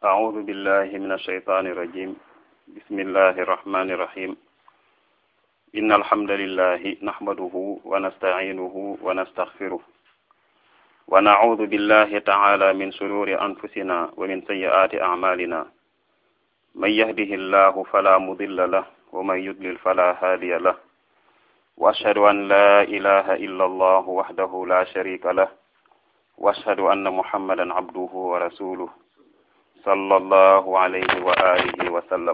أعوذ بالله من الشيطان الرجيم بسم الله الرحمن الرحيم إن الحمد لله نحمده ونستعينه ونستغفره ونعوذ بالله تعالى من شرور أنفسنا ومن سيئات أعمالنا من يهده الله فلا مضل له ومن يضلل فلا هادي له وأشهد أن لا إله إلا الله وحده لا شريك له وأشهد أن محمدا عبده ورسوله صلى الله عليه وآله وسلم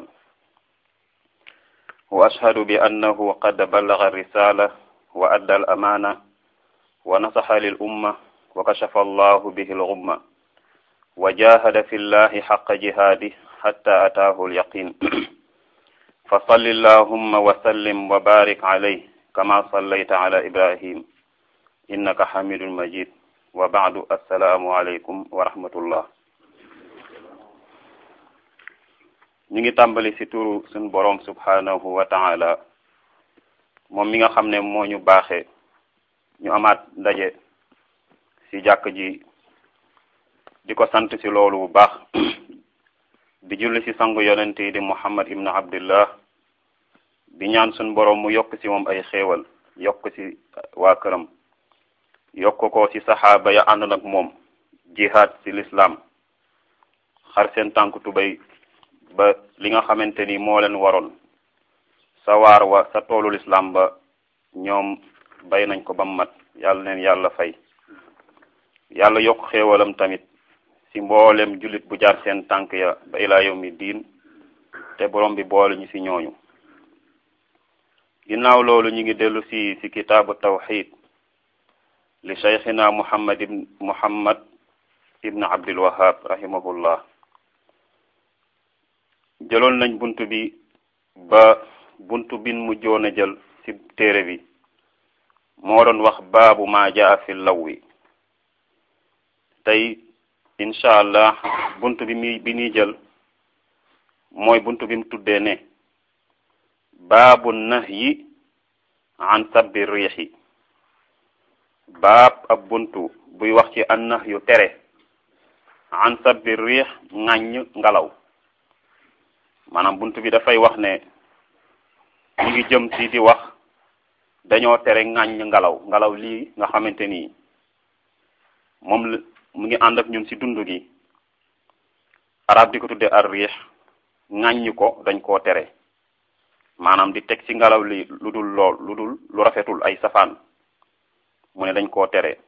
وأشهد بأنه قد بلغ الرسالة وأدى الأمانة ونصح للأمة وكشف الله به الغمة وجاهد في الله حق جهاده حتى أتاه اليقين فصل اللهم وسلم وبارك عليه كما صليت على إبراهيم إنك حميد مجيد وبعد السلام عليكم ورحمة الله ñu ngi tàmbali ci turu suñ boroom subhanahu wa ta'ala moom mi nga xam ne moo ñu baaxee ñu amaat ndaje ci jàkk ji di ko sant ci loolu bu baax di julli ci sangu yonent yi di muhammad ibnu abdillah di ñaan suñ boroom mu yokk ci moom ay xéewal yokk ci waa këram yokk ko ci saxaaba ya ànd nag moom jihaad ci lislaam xar seen tànk tubay ba li nga xamante ni moo leen waroon sa waar wa sa toolu lislaam ba ñoom bay nañ ko ba mat yàlla leen yàlla fay yàlla yokk xéewalam tamit ci mboolem jullit bu jaar seen tànk ya ba ilaa yawmi diin te borom bi boole ñu ci ñooñu ginnaaw loolu ñu ngi dellu ci ci kitaabu tawxid li cheikhina muhammad ibn muhammad ibn abdul wahab rahimahullah jëloon nañ bunt bi ba bunt bin mu joon a jël ci téere bi moo doon wax baabu ma jaa fi lawwi tey incha allah bunt bi mi bi ñuy jël mooy bunt bi mu tuddee ne baabu nahyi an sabbi riixi baab ab buntu buy wax ci an nahyu tere an sabbi riix ŋàññ ngelaw maanaam buntu bi dafay wax ne ñu ngi jëm ci di wax dañoo tere ŋàññ ngelaw ngelaw lii nga xamante ni moom la mu ngi ànd ak ñun ci dund gi arab di ko tudde ar riix ŋàññ ko dañ koo tere maanaam di teg ci ngelaw li lu dul lool lu dul lu rafetul ay safaan mu ne dañ koo tere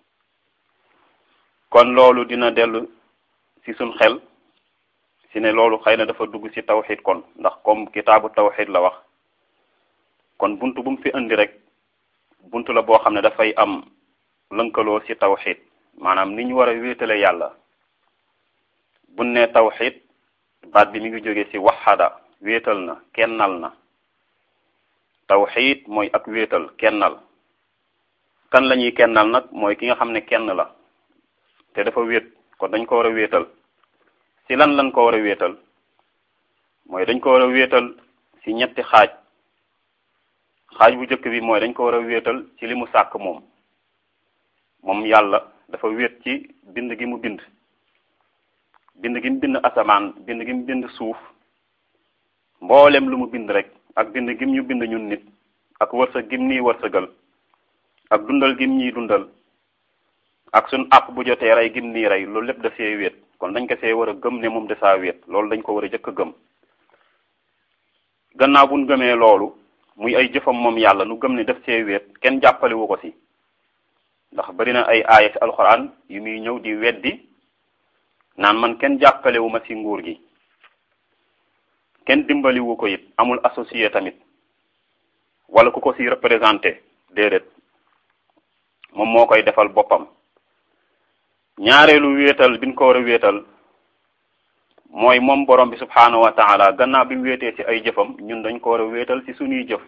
kon loolu dina dellu ci suñ xel ci ne loolu xëy na dafa dugg ci tawxid kon ndax comme kitaabu tawxid la wax kon buntu bu mu fi indi rek buntu la boo xam ne dafay am lënkaloo ci tawxid maanaam ni ñu war a wéetale yàlla bu ne tawxid baat bi mi ngi jóge ci waxada wéetal na kennal na tawxid mooy ak wéetal kennal kan la ñuy kennal nag mooy ki nga xam ne kenn la te dafa wéet kon dañ ko war a wéetal ci lan lañ ko war a wéetal mooy dañ ko war a wéetal ci ñetti xaaj xaaj bu njëkk bi mooy dañ ko war a wéetal ci li mu sàkk moom moom yàlla dafa wéet ci bind gi mu bind bind gi mu bind asamaan bind gi mu bind suuf mboolem lu mu bind rek ak bind gim ñu bind ñun nit ak wërsëg gim nii wërsëgal ak dundal gim ñuy dundal ak suñ àpp bu jotee rey gim nii rey loolu lépp da see wéet kon dañ ko see war a gëm ne moom de saa wéet loolu dañ ko war a jëkk a gëm gannaaw buñ gëmee loolu muy ay jëfam moom yàlla nu gëm ne def see wéet kenn jàppalewu ko si ndax bari na ay aaya ci alxuraan yu muy ñëw di weddi naan man kenn jàppalewu ma si nguur gi kenn dimbaliwu ko it amul associé tamit wala ku ko si représenté déedéet moom moo koy defal boppam ñaareelu wéetal biñ ko war a wéetal mooy moom borom bi subhaanahu wa taala gannaaw bi mu wéetee ci ay jëfam ñun dañ ko war a wéetal ci suñuy jëf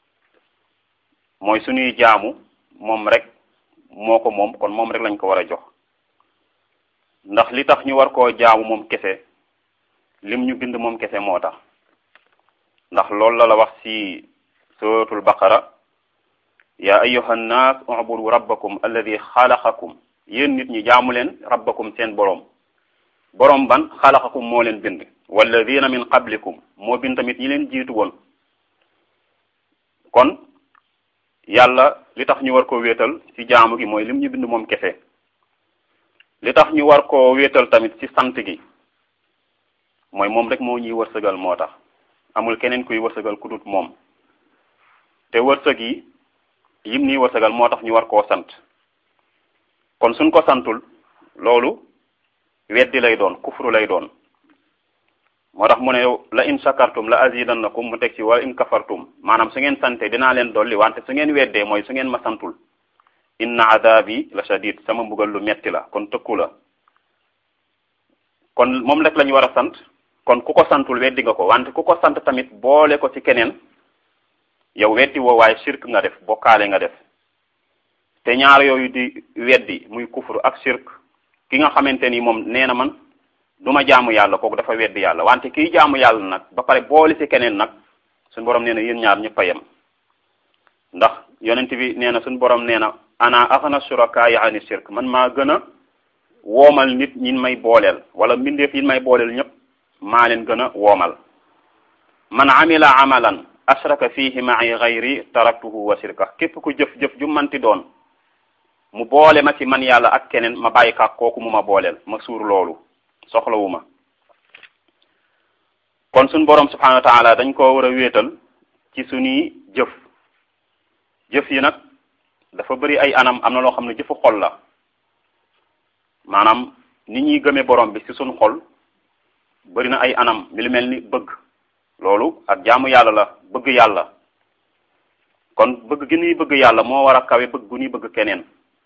mooy suñuy jaamu moom rek moo ko moom kon moom rek lañ ko war a jox ndax li tax ñu war koo jaamu moom kese lim ñu bind moom kese moo tax ndax loolu la la wax ci suratul baqara ya ayyuha nnaas ubudu rabbakum alladi xalaqakum yéen nit ñi jaamu leen rabbakum seen boroom borom ban xalaqakum moo leen bind walladina min qablikum moo bind tamit ñi leen jiitu woon kon yàlla li tax ñu war koo wéetal ci jaamu gi mooy lim ñu bind moom kese li tax ñu war koo wéetal tamit ci sant gi mooy moom rek moo ñuy wërsëgal moo tax amul keneen kuy wërsëgal ku dut moom te wërsëg yi yim nii wërsëgal moo tax ñu war koo sant kon suñ ko santul loolu weddi lay doon kufru lay doon moo tax mu ne la in shakartum la azidannakum mu teg ci wala in kafartum maanaam su ngeen sante dinaa leen dolli wante su ngeen weddee mooy su ngeen ma santul inna adabi la shadid sama mbugal lu metti la kon tëkku la kon moom rek la ñu war a sant kon ku ko santul weddi nga ko wante ku ko sant tamit boole ko ci keneen yow weddi woo waaye shirk nga def bokkaale nga def te ñaar yooyu di weddi muy kufru ak shirk ki nga xamante ni moom nee na man du ma jaamu yàlla kooku dafa weddi yàlla wante kiy jaamu yàlla nag ba pare boole ci keneen nag suñu borom nee na yéen ñaar ñëpp a yem ndax yonent bi nee na suñu borom nee na ana axna shuraka ya ani shirk man maa gën a woomal nit ñi may booleel wala mbindeef yi may booleel ñëpp maa leen gën a woomal man amila amalan ashraka fihi ma'i ghayri taraktuhu wa shirka képp ku jëf-jëf ju manti doon mu boole ma ci man yàlla ak keneen ma bàyyi ka kooku mu ma booleel ma suur loolu soxlawu ma kon suñ borom subhanahu wa taala dañ ko war a wéetal ci suñuy jëf jëf yi nag dafa bëri ay anam am na loo xam ne jëfu xol la maanaam ni ñuy gëmee borom bi ci suñ xol bëri na ay anam mi lu mel ni bëgg loolu ak jaamu yàlla la bëgg yàlla kon bëgg gi ñuy bëgg yàlla moo war a kawe bëgg gu ñuy bëgg keneen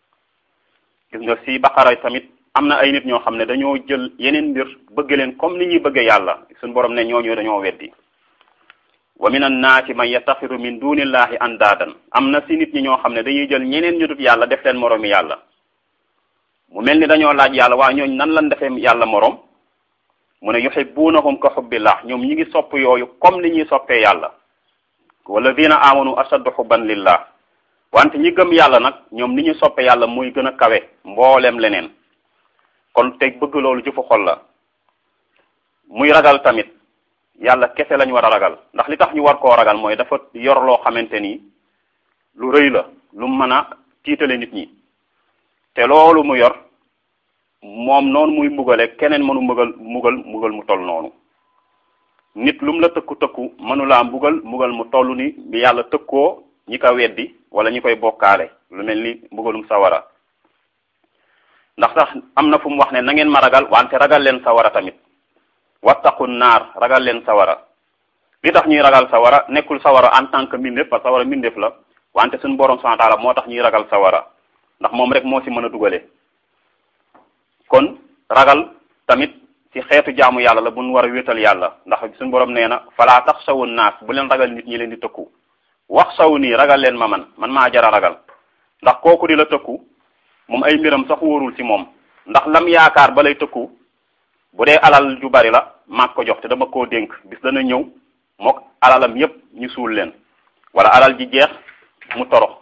gis nga ci baqara tamit am na ay nit ñoo xam ne dañoo jël yeneen mbir bëgg leen comme ni ñuy bëggee yàlla suñu borom ne ñooñu dañoo weddi wa min annaasi man yattaxidu min dunillahi andaadan am na ci nit ñi ñoo xam ne dañuy jël ñeneen ñu dut yàlla def leen moroomi yàlla mu mel ni dañoo laaj yàlla waa ñooñ nan lan defee yàlla moroom mu ne yuhibbunahum ka hubbillah ñoom ñi ngi sopp yooyu comme ni ñuy soppee yàlla walladina amanu ashaddu hubban lillah wante ñi gëm yàlla nag ñoom ni ñu soppe yàlla muy gën a kawe mbooleem leneen kon teg bëgg loolu jëfu xol la muy ragal tamit yàlla kese lañ war a ragal ndax li tax ñu war koo ragal mooy dafa yor loo xamante ni lu rëy la lu mën a tiitale nit ñi te loolu mu yor moom noonu muy mbugale keneen mënu mbugal mbugal mbugal mu toll noonu nit lu mu la tëkku tëkku mënulaa mbugal mbugal mu toll ni bi yàlla tëkkoo ñi ko weddi wala ñi koy bokkaale lu mel ni mbugalum sawara ndax sax am na fu mu wax ne na ngeen ma ragal wante ragal leen sawara tamit wattaqu naar ragal leen sawara li tax ñuy ragal sawara nekkul sawara en tant que mbindeef parce que sawara mbindeef la wante suñu borom subhanahu wa ta'ala moo tax ñuy ragal sawara ndax moom rek moo ci mën a dugale kon ragal tamit ci xeetu jaamu yàlla la bu ñu war a wéetal yàlla ndax suñu borom nee na falaa taxshawu naas bu leen ragal nit ñi leen di tëkku wax saw nii ragal leen ma man man maa jara ragal ndax kooku di la tëkku moom ay mbiram sax wóorul ci moom ndax lam yaakaar ba lay tëkku bu dee alal ju bari la maag ko jox te dama koo dénk bis dana ñëw mook alalam yépp ñu suul leen wala alal ji jeex mu torox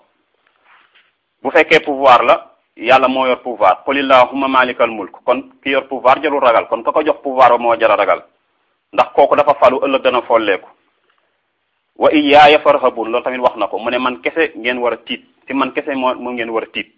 bu fekkee pouvoir la yàlla moo yor pouvoir qul illahumma malikal mulk kon ki yor pouvoir jarul ragal kon ka ko jox pouvoir ba moo jara ragal ndax kooku dafa falu ëllëg dana folleeku wa iyaaya farhabun loolu tamit wax na ko mu ne man kese ngeen war a tiit ci man kese moo moo ngeen war a tiit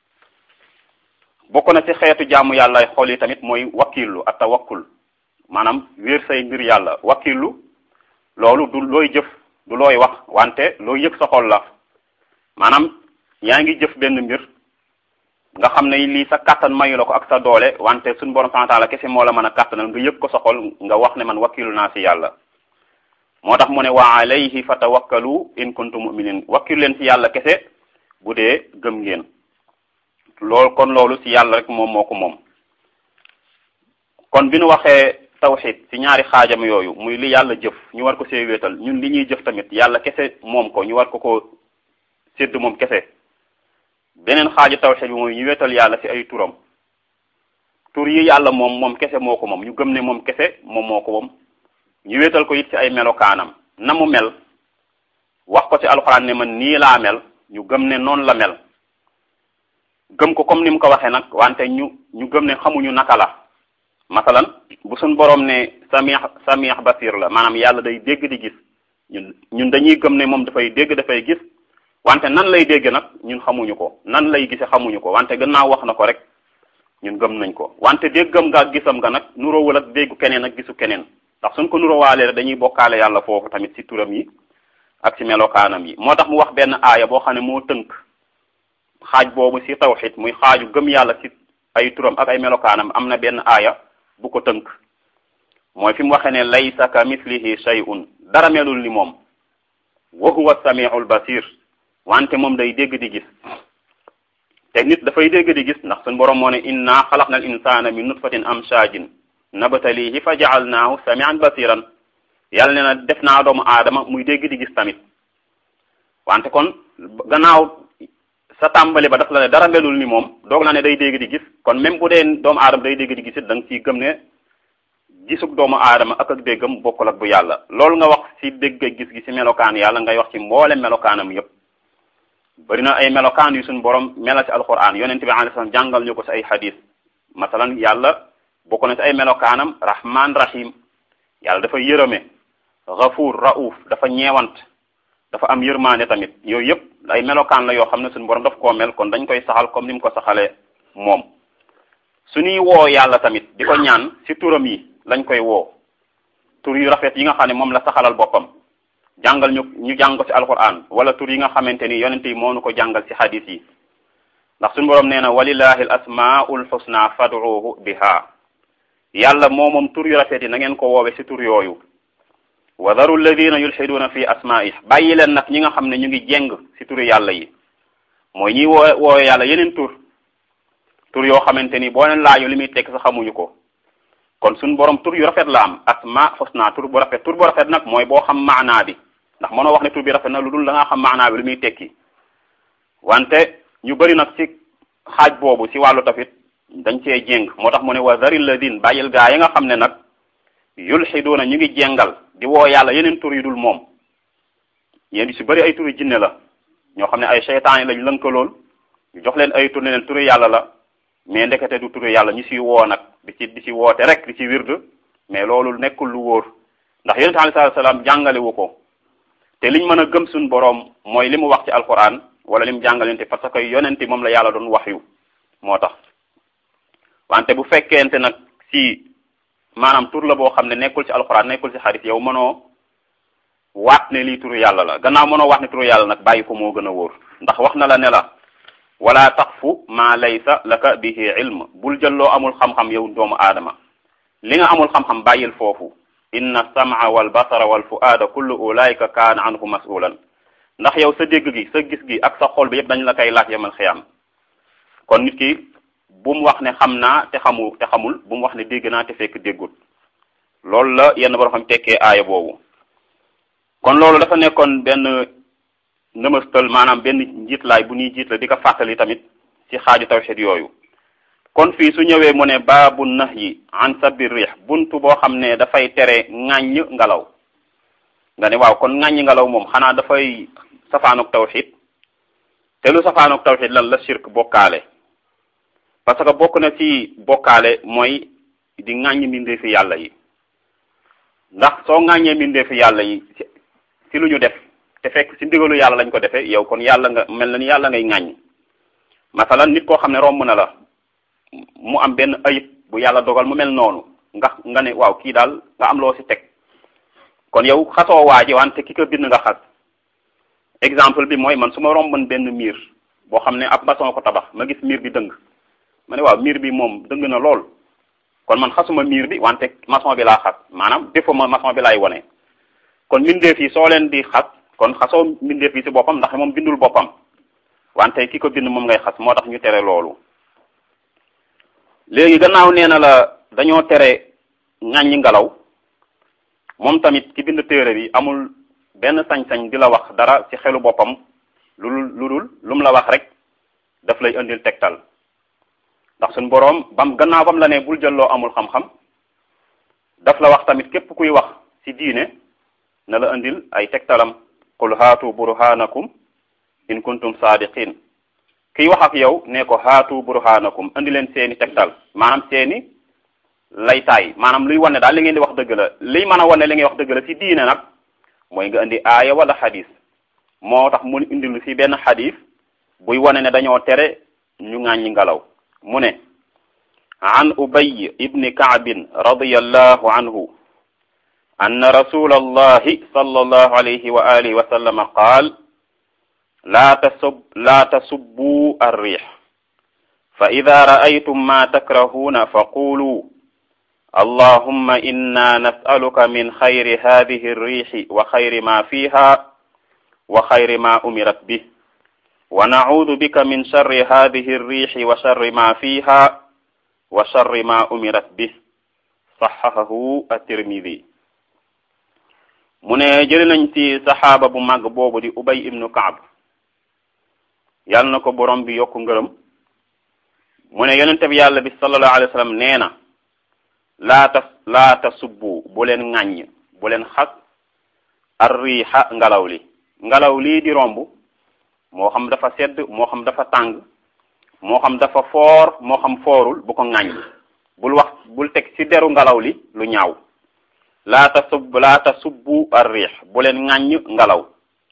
bokk na ci xeetu jaamu yàlla xol yi tamit mooy wakkilu ak tawakkul maanaam wéer say mbir yàlla wakkilu loolu du looy jëf du looy wax wante looy yëg sa xol la maanaam yaa ngi jëf benn mbir nga xam ne lii sa kàttan mayu la ko ak sa doole wante suñu borom subhanahu wa ta'ala kese moo la mën a kàttanal nga yëg ko sa xol nga wax ne man wakkilu naa ci yàlla moo tax mu ne wa alayhi fatawakkalu in kuntum mu'minin wakkilu leen ci yàlla kese bu dee gëm ngeen loolu kon loolu ci yàlla rek moom moo ko moom kon bi nu waxee tawxid ci ñaari xaajam yooyu muy li yàlla jëf ñu war ko see wéetal ñun li ñuy jëf tamit yàlla kese moom ko ñu war ko ko sédd moom kese beneen xaaju tawxid bi mooy ñu wéetal yàlla ci ay turam tur yi yàlla moom moom kese moo ko moom ñu gëm ne moom kese moom moo ko moom ñu wéetal ko it ci ay melokaanam na mu mel wax ko ci alxuraan ne man nii laa mel ñu gëm ne noonu la mel gëm ko comme ni mu ko waxee nag wante ñu ñu gëm ne xamuñu naka la masalan bu suñ borom ne samih samih basir la maanaam yàlla day dégg di gis ñun ñun dañuy gëm ne moom dafay dégg dafay gis wante nan lay dégg nag ñun xamuñu ko nan lay gise xamuñu ko wante gannaaw wax na ko rek ñun gëm nañ ko wante déggam nga ak gisam nga nag nuróowul ak déggu keneen ak gisu keneen ndax suñ ko nuróowaalee dañuy bokkaale yàlla foofu tamit ci turam yi ak ci melokaanam yi moo tax mu wax benn aaya boo xam ne moo tënk xaaj boobu ci tawxid muy xaaju gëm yàlla ci ay turam ak ay melokaanam am na benn aaya bu ko tënk mooy fi mu waxee ne laysa ka mislihi shay'un dara melul ni moom wa huwa samiul basir wante moom day dégg di gis te nit dafay dégg di gis ndax suñ borom moo ne inna xalaqna al insana min nutfatin amshajin nabtalihi fa ja'alnahu samian basiran yàlla ne na def naa doomu aadama muy dégg di gis tamit wante kon gannaaw sa tàmbali ba daf la ne dara melul ni moom doog la ne day dégg di gis kon même bu dee doomu aadama day dégg di gis it da nga ciy gëm ne gisug doomu aadama ak ak déggam bokkul ak bu yàlla loolu nga wax ci dégg ak gis gi ci melokaan yàlla ngay wax ci mboole melokaanam yépp bari na ay melokaan yu suñu borom melal ci alquran yonent bi alayhi salaam jàngal ñu ko ci ay hadis masalan yàlla bokk na ci ay melokaanam rahman rahim yàlla dafa yërëme ghafuur rauf dafa ñeewant dafa am yërmaane tamit yooyu yëpp ay melokaan la yoo xam ne suñu borom daf koo mel kon dañ koy saxal comme ni mu ko saxalee moom suñuy woo yàlla tamit di ko ñaan ci turam yi lañ koy woo tur yu rafet yi nga xam ne moom la saxalal boppam jàngal ñu ñu jàng ko ci alquran wala tur yi nga xamante ni yonente yi moo nu ko jàngal ci hadis yi ndax suñu borom nee na walillahi al asmaul husna fad'uhu biha yàlla moo moom tur yu rafet yi na ngeen ko woowe ci tur yooyu wa daru alladina yulxiduuna fi asmaih bàyyi leen nag ñi nga xam ne ñu ngi jeng ci turu yàlla yi mooy ñiy woo woowe yàlla yeneen tur tur yoo xamante ni boo leen laaju li muy tekk sa xamuñu ko kon suñu borom tur yu rafet la am asma husna tur bu rafet tur bu rafet nag mooy boo xam maanaa bi ndax mënoo wax ne tur bi rafet na lu dul da nga xam maanaa bi lu muy tekki wante ñu bëri nag ci xaaj boobu ci wàllu tafit dañ cee jéng moo tax mu ne wa zaril ladin bàyyil gaa yi nga xam ne nag yulxiduuna ñu ngi jéngal di woo yàlla yeneen tur yu dul moom yéen di ci bëri ay turi jinne la ñoo xam ne ay seytaan yi lañ lënkalool ñu jox leen ay tur ne leen turu yàlla la mais ndekete du turu yàlla ñu ciy woo nag di ci di ci woote rek di ci wird mais loolu nekkul lu wóor ndax yonente alayhi salaam jàngale wu ko te liñ mën a gëm suñ boroom mooy li mu wax ci alquran wala li mu jàngalente parce que yonente moom la yàlla doon wax yu moo tax wante bu fekkente nag ci maanaam tur la boo xam ne nekkul ci alquran nekkul ci xadis yow mënoo waat ne lii turu yàlla la gannaaw mënoo wax ne turu yàlla nag bàyyi ko moo gën a wóor ndax wax na la ne la wala taqfu ma laysa laka bihi ilm bul jël loo amul xam-xam yow doomu aadama li nga amul xam-xam bàyyil foofu inna sam'a wal basara wal fu'aada kullu ulaika kaana anhu mas'ulan ndax yow sa dégg gi sa gis gi ak sa xol bi yëpp dañ la koy laaj yamal xiyam kon nit ki bu mu wax ne xam naa te xamu te xamul bu mu wax ne dégg naa te fekk déggul loolu la yenn borom xam tekkee aaya boobu kon loolu dafa nekkoon benn nëmastal maanaam benn njiitlaay bu ñuy jiit la di ko fàttali tamit ci xaaju tawxid yooyu kon fii su ñëwee mu ne baabu nahyi an sabbi rih buntu boo xam ne dafay tere ŋàññ ngelaw nga ne waaw kon ŋàññ ngelaw moom xanaa dafay safaanuk tawxid te lu safaanuk tawxid lan la shirk bokkaale parce que bokk na ci bokkaale mooy di ŋàññ mbindeefi yàlla yi ndax soo ŋàññee mbindeefi yàlla yi ci lu ñu def te fekk ci ndigalu yàlla lañ ko defee yow kon yàlla nga mel na ni yàlla ngay ŋàññ masalan nit koo xam ne romb na la mu am benn ayib bu yàlla dogal mu mel noonu nga nga ne waaw kii daal nga am loo ci teg kon yow xasoo waa ji wante ki ko bind nga xas exemple bi mooy man su ma romboon benn miir boo xam ne ab maçon ko tabax ma gis miir bi dëng ma ne waaw miir bi moom dëng na lool kon man xasuma miir bi wante maçon bi laa xas maanaam défaut ma maçon bi laay wone kon mbindeef yi soo leen di xas kon xasoo mbindeef yi ci boppam ndax moom bindul boppam wante ki ko bind moom ngay xas moo tax ñu tere loolu léegi gannaaw nee na la dañoo tere ŋàññi ngelaw moom tamit ki bind téere bi amul benn sañ-sañ di la wax dara ci xelu boppam lu lu dul lu mu la wax rek daf lay indil tegtal ndax suñ boroom bam gannaaw bam la ne bul jël loo amul xam-xam daf la wax tamit képp kuy wax ci diine na la indil ay tegtalam qul haatu burhanakum in kuntum saadiqin kiy wax ak yow ne ko haatu burhanakum indi leen seeni tegtal maanaam seeni laytaay maanaam luy wane daal li ngeen di wax dëgg la liy mën a wane li ngay wax dëgg la ci diine nag mooy nga indi aaya wala xadis moo tax mu indi lu ci benn xadis buy wane ne dañoo tere ñu ŋàññi ngelaw mu ne an ubay ibni kaabin radiyallahu anhu anna rasula allahi sallallahu alayhi wa alihi wa sallama qaal laa tasub laa tasubbu arriix fa ida ra'aytum ma takrahuuna fa qulu allahumma inna nas'aluka min xayri hadihi arriixi wa xayri ma fiha wa xayri ma umirat bih wa na'uudu bika min sharri hadihi arriixi wa sharri ma fiha wa sharri ma umirat bih saxahahu at-Tirmidi mu ne jëli nañ ci saxaaba bu màgg boobu di Ubay ibnu Kaab yàlla na ko borom bi yokku ngërëm mu ne yonente bi yàlla bi sallallahu alayhi wa sallam nee na laa ta laa tasubbu bu leen ŋàññ bu leen xas arriixa ngelaw li ngelaw lii di romb moo xam dafa sedd moo xam dafa tàng moo xam dafa foor moo xam foorul bu ko ŋàññ bul wax bul teg ci deru ngelaw li lu ñaaw laa tasub laa tasubbu arriix bu leen ŋàññ ngelaw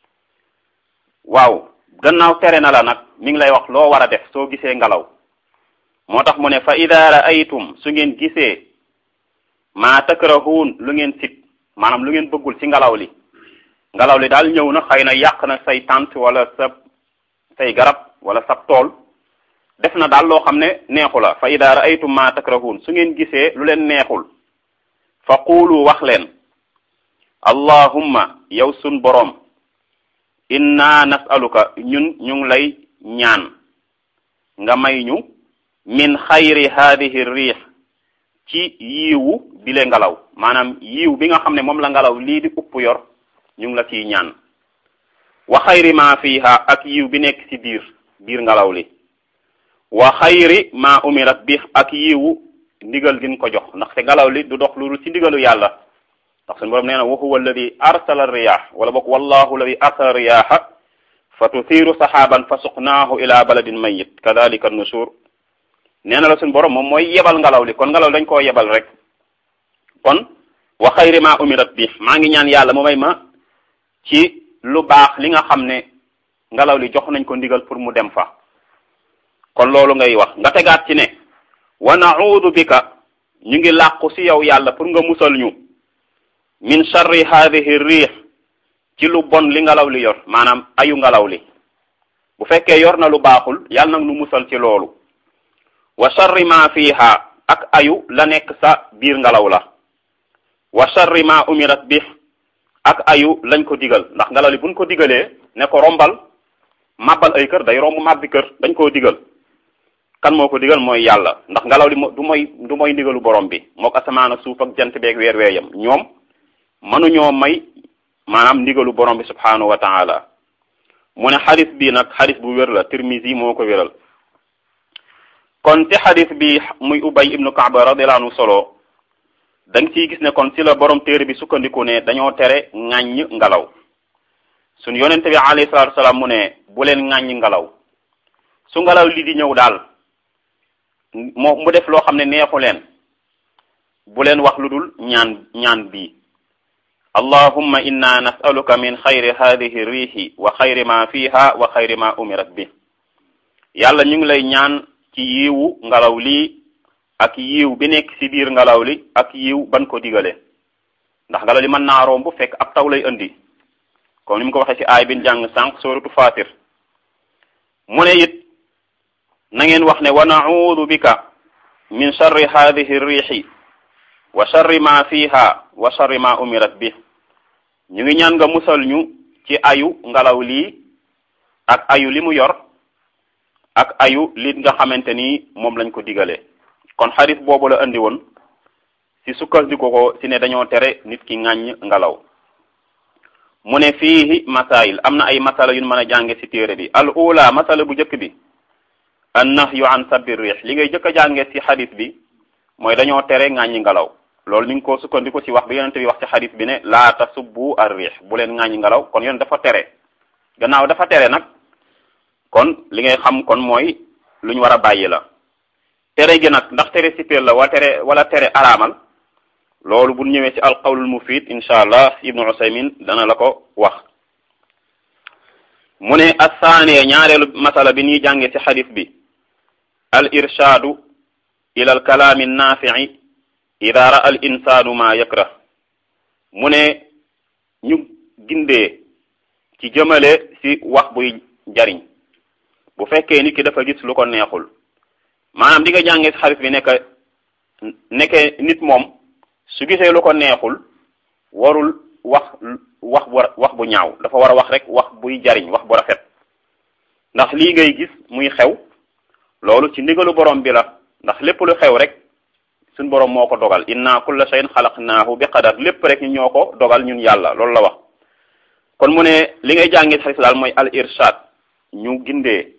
waaw gannaaw tere na la nag mi ngi lay wax loo war a def soo gisee ngelaw moo tax mu ne fa ida raaytum su ngeen gisee maa takrahuun lu ngeen sit maanaam lu ngeen bëggul ci ngelaw li ngelaw li daal ñëw na xëy na yàq na say tànt wala sa say garab wala sa tool def na daal loo xam ne neexu la fa ida raaytum maa takrahuun su ngeen gisee lu leen neexul fa quulu wax leen allahumma yow sun boroom inna nasaluka ñun ñu ngi lay ñaan nga may ñu min xayri hadihi riix ci yiiwu bile ngelaw maanaam yiiw bi nga xam ne moom la ngelaw lii di upp yor ñu ngi la ciy ñaan wa xayri ma fiha ak yiiw bi nekk ci biir biir ngelaw li wa xayri ma umirat bi ak yiiwu ndigal gin ko jox ndax te ngelaw li du dox lu ci ndigalu yàlla ndax suñu borom nee na wa huwa alladi arsala riyah wala boog wallahu alladi arsala riyaha fa tuthiru sahaban fa suqnaahu ila baladin mayit kadalika nushur nee na la suñu borom moom mooy yebal ngelaw li kon ngelaw dañ koo yebal rek kon wa xayri ma umirat bi maa ngi ñaan yàlla mu may ma ci lu baax li nga xam ne ngelaw li jox nañ ko ndigal pour mu dem fa kon loolu ngay wax nga tegaat ci ne wa naudu bika ñu ngi làqu ci yow yàlla pour nga musal ñu min sharri hadihi riix ci lu bon li ngelaw li yor maanaam ayu ngelaw li bu fekkee yor na lu baaxul yàlla nag nu musal ci loolu wa sharri ma fiha ak ayu la nekk sa biir ngelaw la wa sharri ma umirat bi ak ayu lañ ko digal ndax ngelaw li buñ ko digalee ne ko rombal màbbal ay kër day romb màbbi kër dañ koo digal kan moo ko digal mooy yàlla ndax ngelaw li du mooy du mooy ndigalu borom bi mook asamaan ak suuf ak jant beeg weer weeyam ñoom mënuñoo may maanaam ndigalu borom bi subhanahu wa taala mu ne xadis bi nag xadis bu wér la Tirmizi moo ko wéral kon ci xadis bi muy Ubay ibnu Kaaba radiyallahu anhu solo da nga ciy gis ne kon ci la borom téere bi sukkandiku ne dañoo tere ŋàññ ngelaw suñ yonente bi alayhi salaatu salaam mu ne bu leen ŋàññ ngelaw su ngelaw li di ñëw daal moo mu def loo xam ne neexu leen bu leen wax lu dul ñaan ñaan bii allahumma inna nasaluka min xayri hadihi riixi wa xayri ma fiha wa xayri ma umirat bi yàlla ñu ngi lay ñaan ci yiiwu ngelaw lii ak yiiw bi nekk ci biir ngelaw li ak yiiw ban ko digale ndax ngelaw li mën naa romb bu fekk ab taw lay indi comme ni mu ko waxee ci aay bin jàng sànq suratu fatir mu ne it na ngeen wax ne wa naudu bika min sharri hadihi riixi wa sharri ma fiha wa sharri ma umirat bi ñu ngi ñaan nga musal ñu ci ayu ngelaw lii ak ayu li mu yor ak ayu li nga xamante ni moom lañ ko digalee kon xadis boobu la andi woon ci sukkandiku ko ci ne dañoo tere nit ki ŋàññ ngelaw mu ne fiihi masail am na ay masala yu mën a jànge ci téere bi al ula masala bu njëkk bi an nahyu an sabbi riix li ngay jëkk a jànge ci xadis bi mooy dañoo tere ŋàññi ngelaw loolu mi ngi ko sukkandiku ci wax bi yonente bi wax ci xadis bi ne laa tasubbu ar riix bu leen ŋàññi ngelaw kon yoon dafa tere gannaaw dafa tere nag kon li ngay xam kon mooy lu ñu war a bàyyi la tere gi nag ndax tere sipéer la wala tere wala tere araamal loolu bu ñëwee ci alqawlul mufid incha allah ibnu usaymin dana la ko wax mu ne assaaniya ñaareelu masala bi ñuy jànge ci xadis bi al irshaadu ila al kalaami naafici ida ra al insaanu ma yakrah mu ne ñu gindee ci jëmale ci wax buy jariñ bu fekkee nit ki dafa gis lu ko neexul maanaam di nga jàngee ci xadis bi nekk nekke nit moom su gisee lu ko neexul warul wax wax bu wax bu ñaaw dafa war a wax rek wax buy jariñ wax bu rafet ndax lii ngay gis muy xew loolu ci ndigalu borom bi la ndax lépp lu xew rek suñ borom moo ko dogal inna kulla shay'in xalaqnaahu bi qadar lépp rek ñu ñoo ko dogal ñun yàlla loolu la wax kon mu ne li ngay jàngee xalis daal mooy al irshad ñu gindee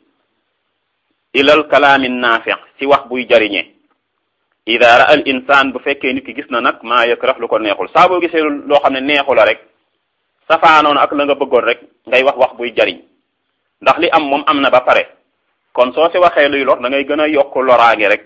ilal kalaami naafi ci wax buy jariñe ida ra al insaan bu fekkee nit ki gis na nag maa yakrah lu ko neexul saa boo gisee loo xam ne neexu la rek safaanoon ak la nga bëggoon rek ngay wax wax buy jariñ ndax li am moom am na ba pare kon soo si waxee luy lor da ngay gën a yokk loraange rek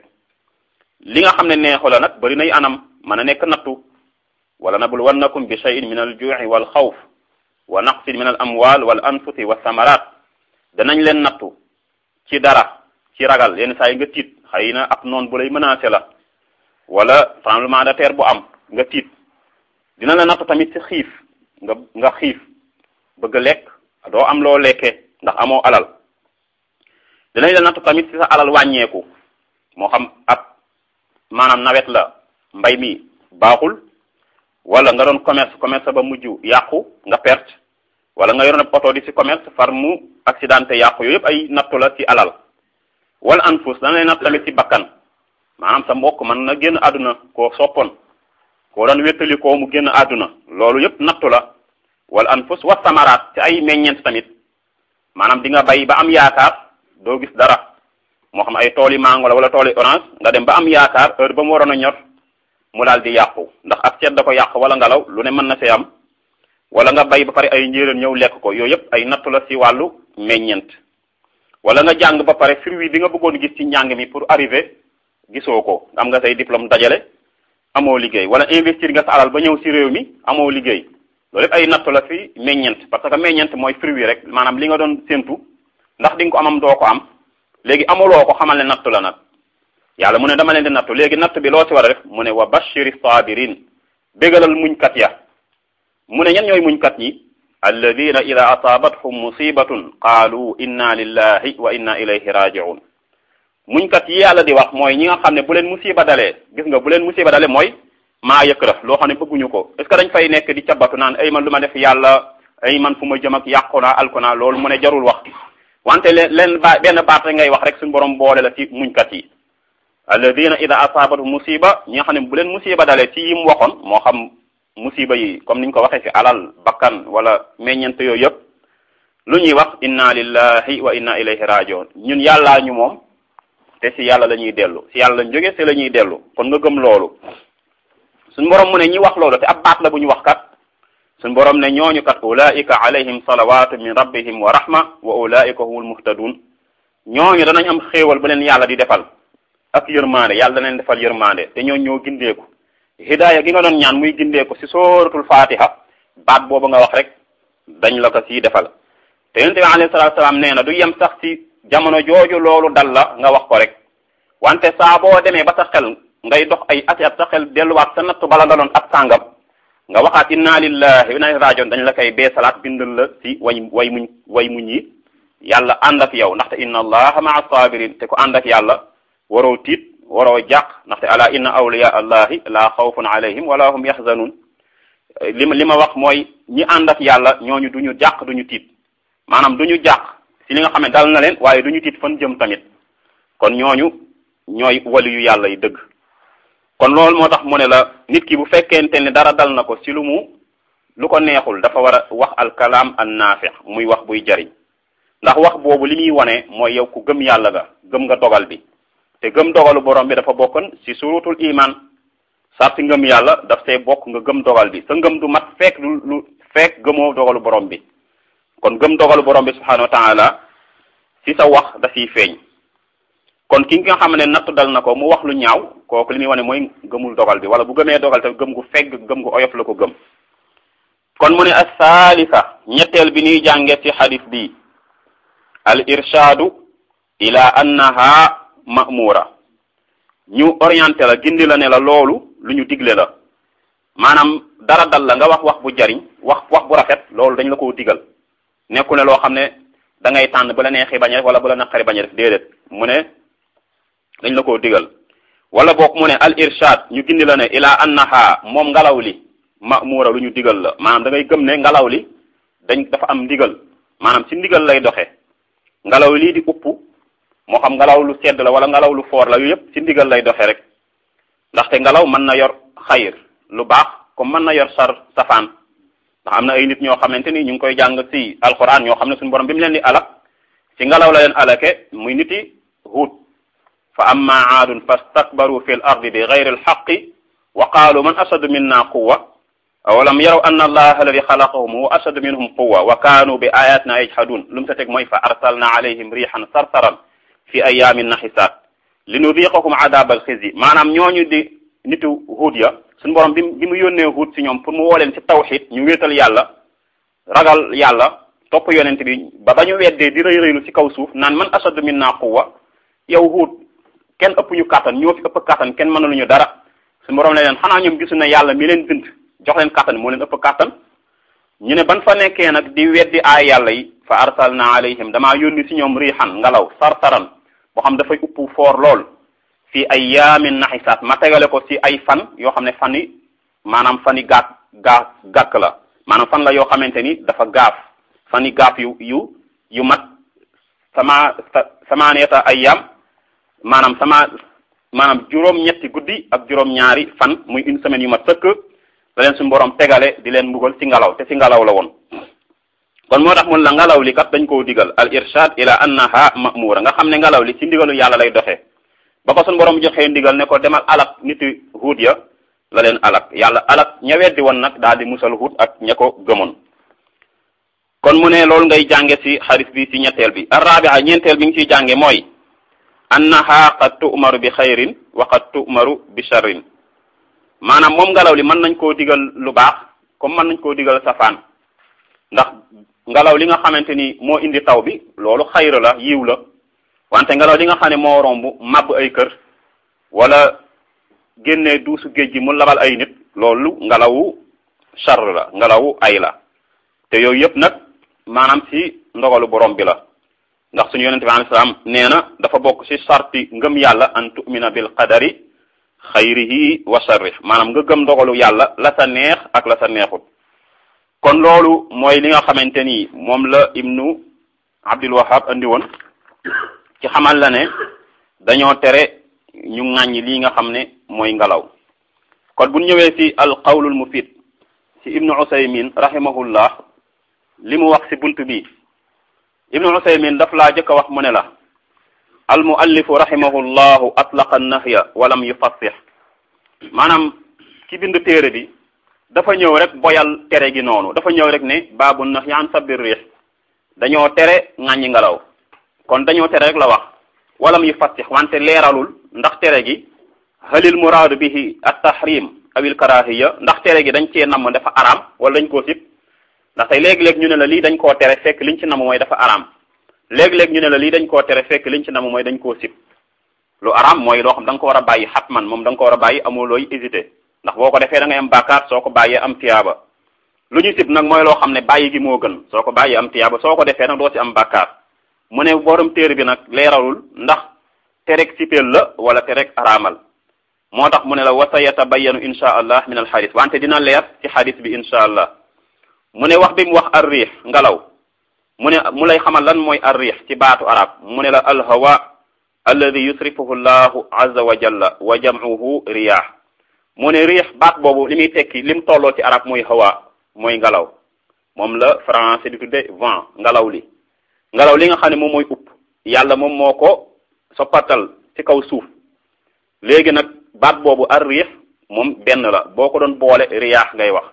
li nga xam ne neexu la nag bari nay anam mën a nekk nattu wala nabluwannakum bi shay'in min al ju'i wal xawf wa naqsin min al amwal wal anfusi wa samarat danañ leen nattu ci dara ci ragal yenn saa yi nga tiit xëy na ab noon bu lay menacé la wala tremblement de terre bu am nga tiit dina la nattu tamit ci xiif nga nga xiif bëgg lekk doo am loo lekkee ndax amoo alal dinañ la nattu tamit ci sa alal wàññeeku moo xam ab maanaam nawet la mbay mi baaxul wala nga doon commerce commerce ba mujj yàqu nga perte wala nga yoroon ab oto di ci commerce far mu accidenté yàqu yooyu yëpp ay nattu la ci alal wala anfus dana lay natt tamit ci bakkan maanaam sa mbokk mën na génn àdduna koo soppoon koo doon wéttali koo mu génn àdduna loolu yëpp nattu la wala anfus wa samaraat ci ay meññeent tamit maanaam di nga bay ba am yaakaar doo gis dara moo xam ay tooli mango la wala tooli orange nga dem ba am yaakaar heure ba mu waroon a ñor mu daal di yàqu ndax ak ceeb da ko yàq wala ngelaw lu ne mën na see am wala nga bay ba pare ay njéeréer ñëw lekk ko yooyu yëpp ay nattu la ci wàllu meññeent wala nga jàng ba pare fruit bi nga bëggoon gis ci njàng mi pour arriver gisoo ko am nga say diplôme dajale amoo liggéey wala investir nga sa alal ba ñëw ci réew mi amoo liggéey loolu yëpp ay nattu la fi meññeent parce que meññeent mooy fruit rek maanaam li nga doon séntu ndax di nga ko amam doo ko am léegi amuloo ko xamal ne nattu la nag yàlla mu ne dama leen di nattu léegi natt bi loo ci war a def mu ne wa bashiri sabirin bégalal muñkat ya mu ne ñan ñooy muñkat yi alladina ida asaabathum musibatun qaalu inna lillahi wa inna ilayhi raji'un muñkat yi yàlla di wax mooy ñi nga xam ne bu leen musiba dalee gis nga bu leen musiba dalee mooy maa yëkkëra loo xam ne bëgguñu ko est ce que dañ fay nekk di cabatu naan ay man lu ma def yàlla ay man fu ma jëm ak yàqu naa alku naa loolu mu ne jarul wax wante leen leen ba benn baat rek ngay wax rek suñu borom boole la ci muñkat yi alladina ida asaabathum musiba ñi nga xam ne bu leen musiba dalee ci yim waxoon moo xam musiba yi comme niñ ko waxee ci alal bakkan wala meññeent yooyu yëpp lu ñuy wax inna lillahi wa inna ilayhi rajiun ñun yàllaa ñu moom te ci yàlla la ñuy dellu ci yàlla lañ jóge ci la ñuy dellu kon nga gëm loolu suñ borom mu ne ñi wax loolu te ab baat la bu ñu wax kat suñ borom ne ñooñu kat ulaika alayhim salawatu min rabbihim wa rahma wa ulaika humul muhtadun ñooñu danañ am xéewal bu leen yàlla di defal ak yërmande yàlla dana leen defal yërmande te ñooñu ñoo gindeeku hidaaya gi nga doon ñaan muy gindeeku ci sooratul fatiha baat boobu nga wax rek dañ la ko ciy defal te yonente bi alayhi salatu salaam nee na du yem sax ci jamono jooju loolu dal la nga wax ko rek wante saa boo demee ba sa xel ngay dox ay ati at sa xel delluwaat sa nattu bala daloon ak sàngam nga waxaat inna lillahi wa inna ilayhi rajiun dañ la koy bee salaat bindal la ci way way muñ way muñ yi yàlla ànd ak yow ndaxte inna allaha maa sabirin te ko ànd ak yàlla waroo tiit waroo jàq ndaxte ala inna awliya allahi la xawfun alayhim wala hum yaxzanun li ma li ma wax mooy ñi ànd ak yàlla ñooñu duñu jàq duñu tiit maanaam duñu jàq ci li nga xam ne dal na leen waaye duñu tiit fan jëm tamit kon ñooñu ñooy wali yu yàlla yi dëgg kon loolu moo tax mu ne la nit ki bu fekkente ne dara dal na ko ci lu mu lu ko neexul dafa war a wax alkalaam an naafi muy wax buy jariñ ndax wax boobu li muy wane mooy yow ku gëm yàlla ga gëm nga dogal bi te gëm dogalu borom bi dafa bokkoon ci surutul iman sarti ngëm yàlla daf see bokk nga gëm dogal bi sa ngëm du mat fekk lu lu fekk gëmoo dogalu borom bi kon gëm dogalu borom bi subhanahu wa taala ci sa wax da ciy feeñ kon ki nga xam ne natt dal na ko mu wax lu ñaaw kooku li muy wane mooy gëmul dogal bi wala bu gëmee dogal te gëm gu fegg gëm gu oyof la ko gëm kon mu ne as-salisa ñetteel bi ñuy jànge ci xadis bi al irshadu ila annaha ma'mura ñu orienté la gindi la ne la loolu lu ñu digle la maanaam dara dal la nga wax wax bu jariñ wax wax bu rafet loolu dañ la koo digal nekku ne loo xam ne da ngay tànn bu la neexee bañ a def wala bu la naqari bañ a def déedéet mu ne dañ la koo digal wala boog mu ne al irshad ñu gindi la ne ila annaha moom ngelaw li ma'mura lu ñu digal la maanaam da ngay gëm ne ngelaw li dañ dafa am ndigal maanaam ci ndigal lay doxe ngelaw lii di upp moo xam ngelaw lu sedd la wala ngelaw lu foor la yu yëpp ci ndigal lay doxe rek ndaxte ngelaw mën na yor xayir lu baax comme mën na yor sar safaan ndax am na ay nit ñoo xamante ni ñu ngi koy jàng ci alquran ñoo xam ne suñu borom bi mu leen di alak ci ngelaw la leen alake muy niti huut fa amma aadun fastakbaru fi l ardi bi gayri alxaqi wa qaalu man ashadu minna quwa awalam yaraw anna allaha alladi xalaqahum huwa ashadu minhum quwa wa kaanu bi ayatina yajhadun lu mu sa teg mooy fa arsalna alayhim rihan sarsaran fi ayamin naxisaat li nudiqahum adab alxizi maanaam ñooñu di nitu huut ya suñu borom bi bi mu yónnee huut si ñoom pour mu woo leen ci tawxid ñu wéetal yàlla ragal yàlla topp yonent bi ba ba ñu weddee di rëy rëylu ci kaw suuf naan man ashadu minna quwa yow huut kenn ëpp ñu kàttan ñoo fi ëpp kàttan kenn mënaluñu dara suñu borom ne leen xanaa ñoom gisu ne yàlla mi leen bind jox leen kàttan moo leen ëpp kàttan ñu ne ban fa nekkee nag di weddi aay yàlla yi fa arsalna alayhim damaa yónni ci ñoom riixan ngelaw sarsaran boo xam dafay upp foor lool fii ay yaamin naxisaat ma tegale ko ci ay fan yoo xam ne fan yi maanaam fan yi gàkk gaa gàkk la maanaam fan la yoo xamante ni dafa gaaf fan yi gaaf yu yu yu mat sama samaaniyata ayyaam maanaam sama maanaam juróom-ñetti guddi ak juróom-ñaari fan muy une semaine yu mat sëkk la leen suñu borom tegale di leen mbugal ci ngelaw te ci ngelaw la woon kon moo tax mun la ngelaw li kat dañ koo digal al irshad ila annaha ma'mura nga xam ne ngelaw li ci ndigalu yàlla lay doxee ba ko suñu borom joxee ndigal ne ko demal alak niti huut ya la leen alak yàlla alak ña weddi woon nag daal di musal huut ak ña ko gëmoon kon mu ne loolu ngay jànge ci xaris bi ci ñetteel bi arrabia ñeenteel bi nga ciy jànge mooy annaha qad tu'maru bi xayrin wa qad tu'maru bi sharrin maanaam moom ngelaw li mën nañ koo digal lu baax comme mën nañ koo digal safaan ndax ngelaw li nga xamante ni moo indi taw bi loolu xayra la yiw la wante ngelaw li nga xam ne moo romb màbb ay kër wala génne duusu géej gi mu labal ay nit loolu ngelawu char la ngelawu ay la te yooyu yëpp nag maanaam ci ndogalu borom bi la ndax suñu yonente bi alayhi salaam nee na dafa bokk ci sarti ngëm yàlla an tu'mina bil qadari xayrihi wa sharrih maanaam nga gëm ndogalu yàlla la sa neex ak la sa neexut kon loolu mooy li nga xamante ni moom la ibnu abdul wahab andi woon ci xamal la ne dañoo tere ñu ŋàññi lii nga xam ne mooy ngelaw kon bu ñëwee ci al qawlul mufid ci ibnu usaymin rahimahullah li mu wax ci bunt bi ibnu usaymin daf laa jëkk a wax mu ne la al muallifu rahimahullahu atlaqa nahya walam yufassih maanaam ki bind téere bi dafa ñëw rek boyal tere gi noonu dafa ñëw rek ne baabu nahyi an sabbir riix dañoo tere ŋàññi ngelaw kon dañoo tere rek la wax walam yufassih wante leeralul ndax tere gi halil muraadu bihi at tahrim awil karahiya ndax tere gi dañ cee namm dafa araam wala dañ koo sib ndax tey léegi-léeg ñu ne la lii dañ koo tere fekk liñ ci namm mooy dafa araam léegi-léeg ñu ne la lii dañ koo tere fekk liñ ci namm mooy dañ koo sib lu araam mooy loo xam da nga ko war a bàyyi xatman moom da nga ko war a bàyyi amoo looy hésité ndax boo ko defee da ngay am bàkkaar soo ko bàyyee am tiyaaba lu ñu sib nag mooy loo xam ne bàyyi gi moo gën soo ko bàyyee am tiyaaba soo ko defee nag doo ci am bàkkaar mu ne borom téere bi nag leeralul ndax terek sipeel la wala terek araamal moo tax mu ne la wa sa yatabayanu insha allah min al xadis wante dina leer ci xadis bi insha allah mu ne wax bi mu wax ar riix ngelaw mu ne mu lay xamal lan mooy ar riix ci baatu arab mu ne la al hawa alladi yusrifuhu llahu azza wa jalla wa jam'uhu riyah mu ne riix baat boobu li muy tekki lim tolloo ci arab mooy hawa mooy ngelaw moom la français di tudde vent ngelaw li ngelaw li nga xam ne moom mooy upp yàlla moom moo ko soppatal ci kaw suuf léegi nag baat boobu ar riix moom benn la boo ko doon boole riyaax ngay wax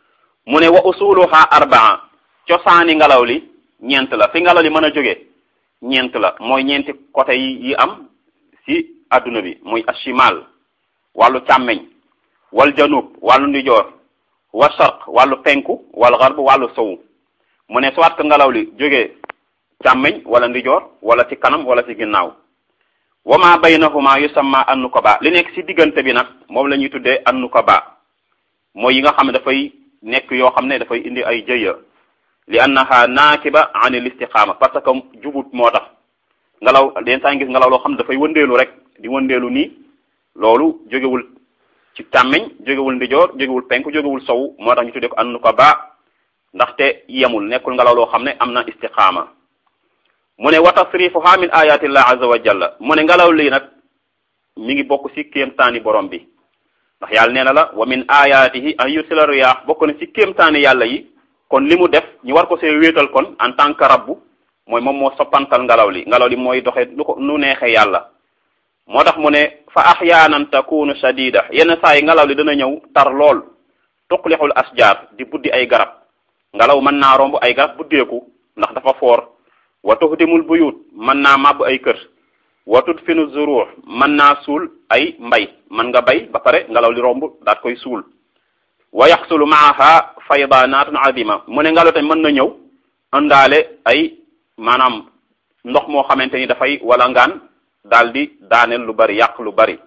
mu ne wa usuluha arbaa cosaani ngelaw li ñeent la fi ngelaw li mën a jóge ñeent la mooy ñeenti côté yi yi am ci adduna bi muy ashimal wàllu càmmeñ wal janub wàllu ndijoor wa sharq wàllu penku wal garb wàllu sowu mu ne soit que ngelaw li jógee càmmeñ wala ndijoor wala ci kanam wala ci ginnaaw wa ma baynahuma yusamma annukaba li nekk ci diggante bi nag moom la ñuy tuddee annukaba mooy yi nga xam ne dafay nekk yoo xam ne dafay indi ay jëya li annaha naakiba an il istiqaama parce que jubut moo tax ngelaw den saa gis ngelaw loo xam ne dafay wëndeelu rek di wëndeelu nii loolu jógewul ci càmmeñ jógewul ndijoor jógewul penk jógewul sow moo tax ñu tuddee ko annukaba ndaxte yemul nekkul ngelaw loo xam ne am na istiqaama mu ne wa tasrifuha min ayatillah azza wa jalla mu ne ngelaw lii nag mi ngi bokk ci kéemtaani borom bi ndax yàlla nee na la wa min ayatihi an yursila riyaax bokk na ci kéemtaani yàlla yi kon li mu def ñu war ko see wéetal kon en tant que rabbu mooy moom moo soppantal ngelaw li ngelaw li mooy doxe lu ko nu neexee yàlla moo tax mu ne fa ahyaanan takunu shadida yenn saa yi ngelaw li dana ñëw tar lool tuqlixul asjaar di buddi ay garab ngelaw mën naa romb ay garab buddeeku ndax dafa foor wa tuhdimul buyut mën naa màbb ay kër wa tudfinu zuruur mën naa suul ay mbay mën nga bay ba pare ngelaw li romb daat koy suul wa yaxsulu maaha faydaanatun azima mu ne ngelaw tamit mën na ñëw indaale ay maanaam ndox moo xamante ni dafay wala ngaan daal di daaneel lu bari yàq lu bari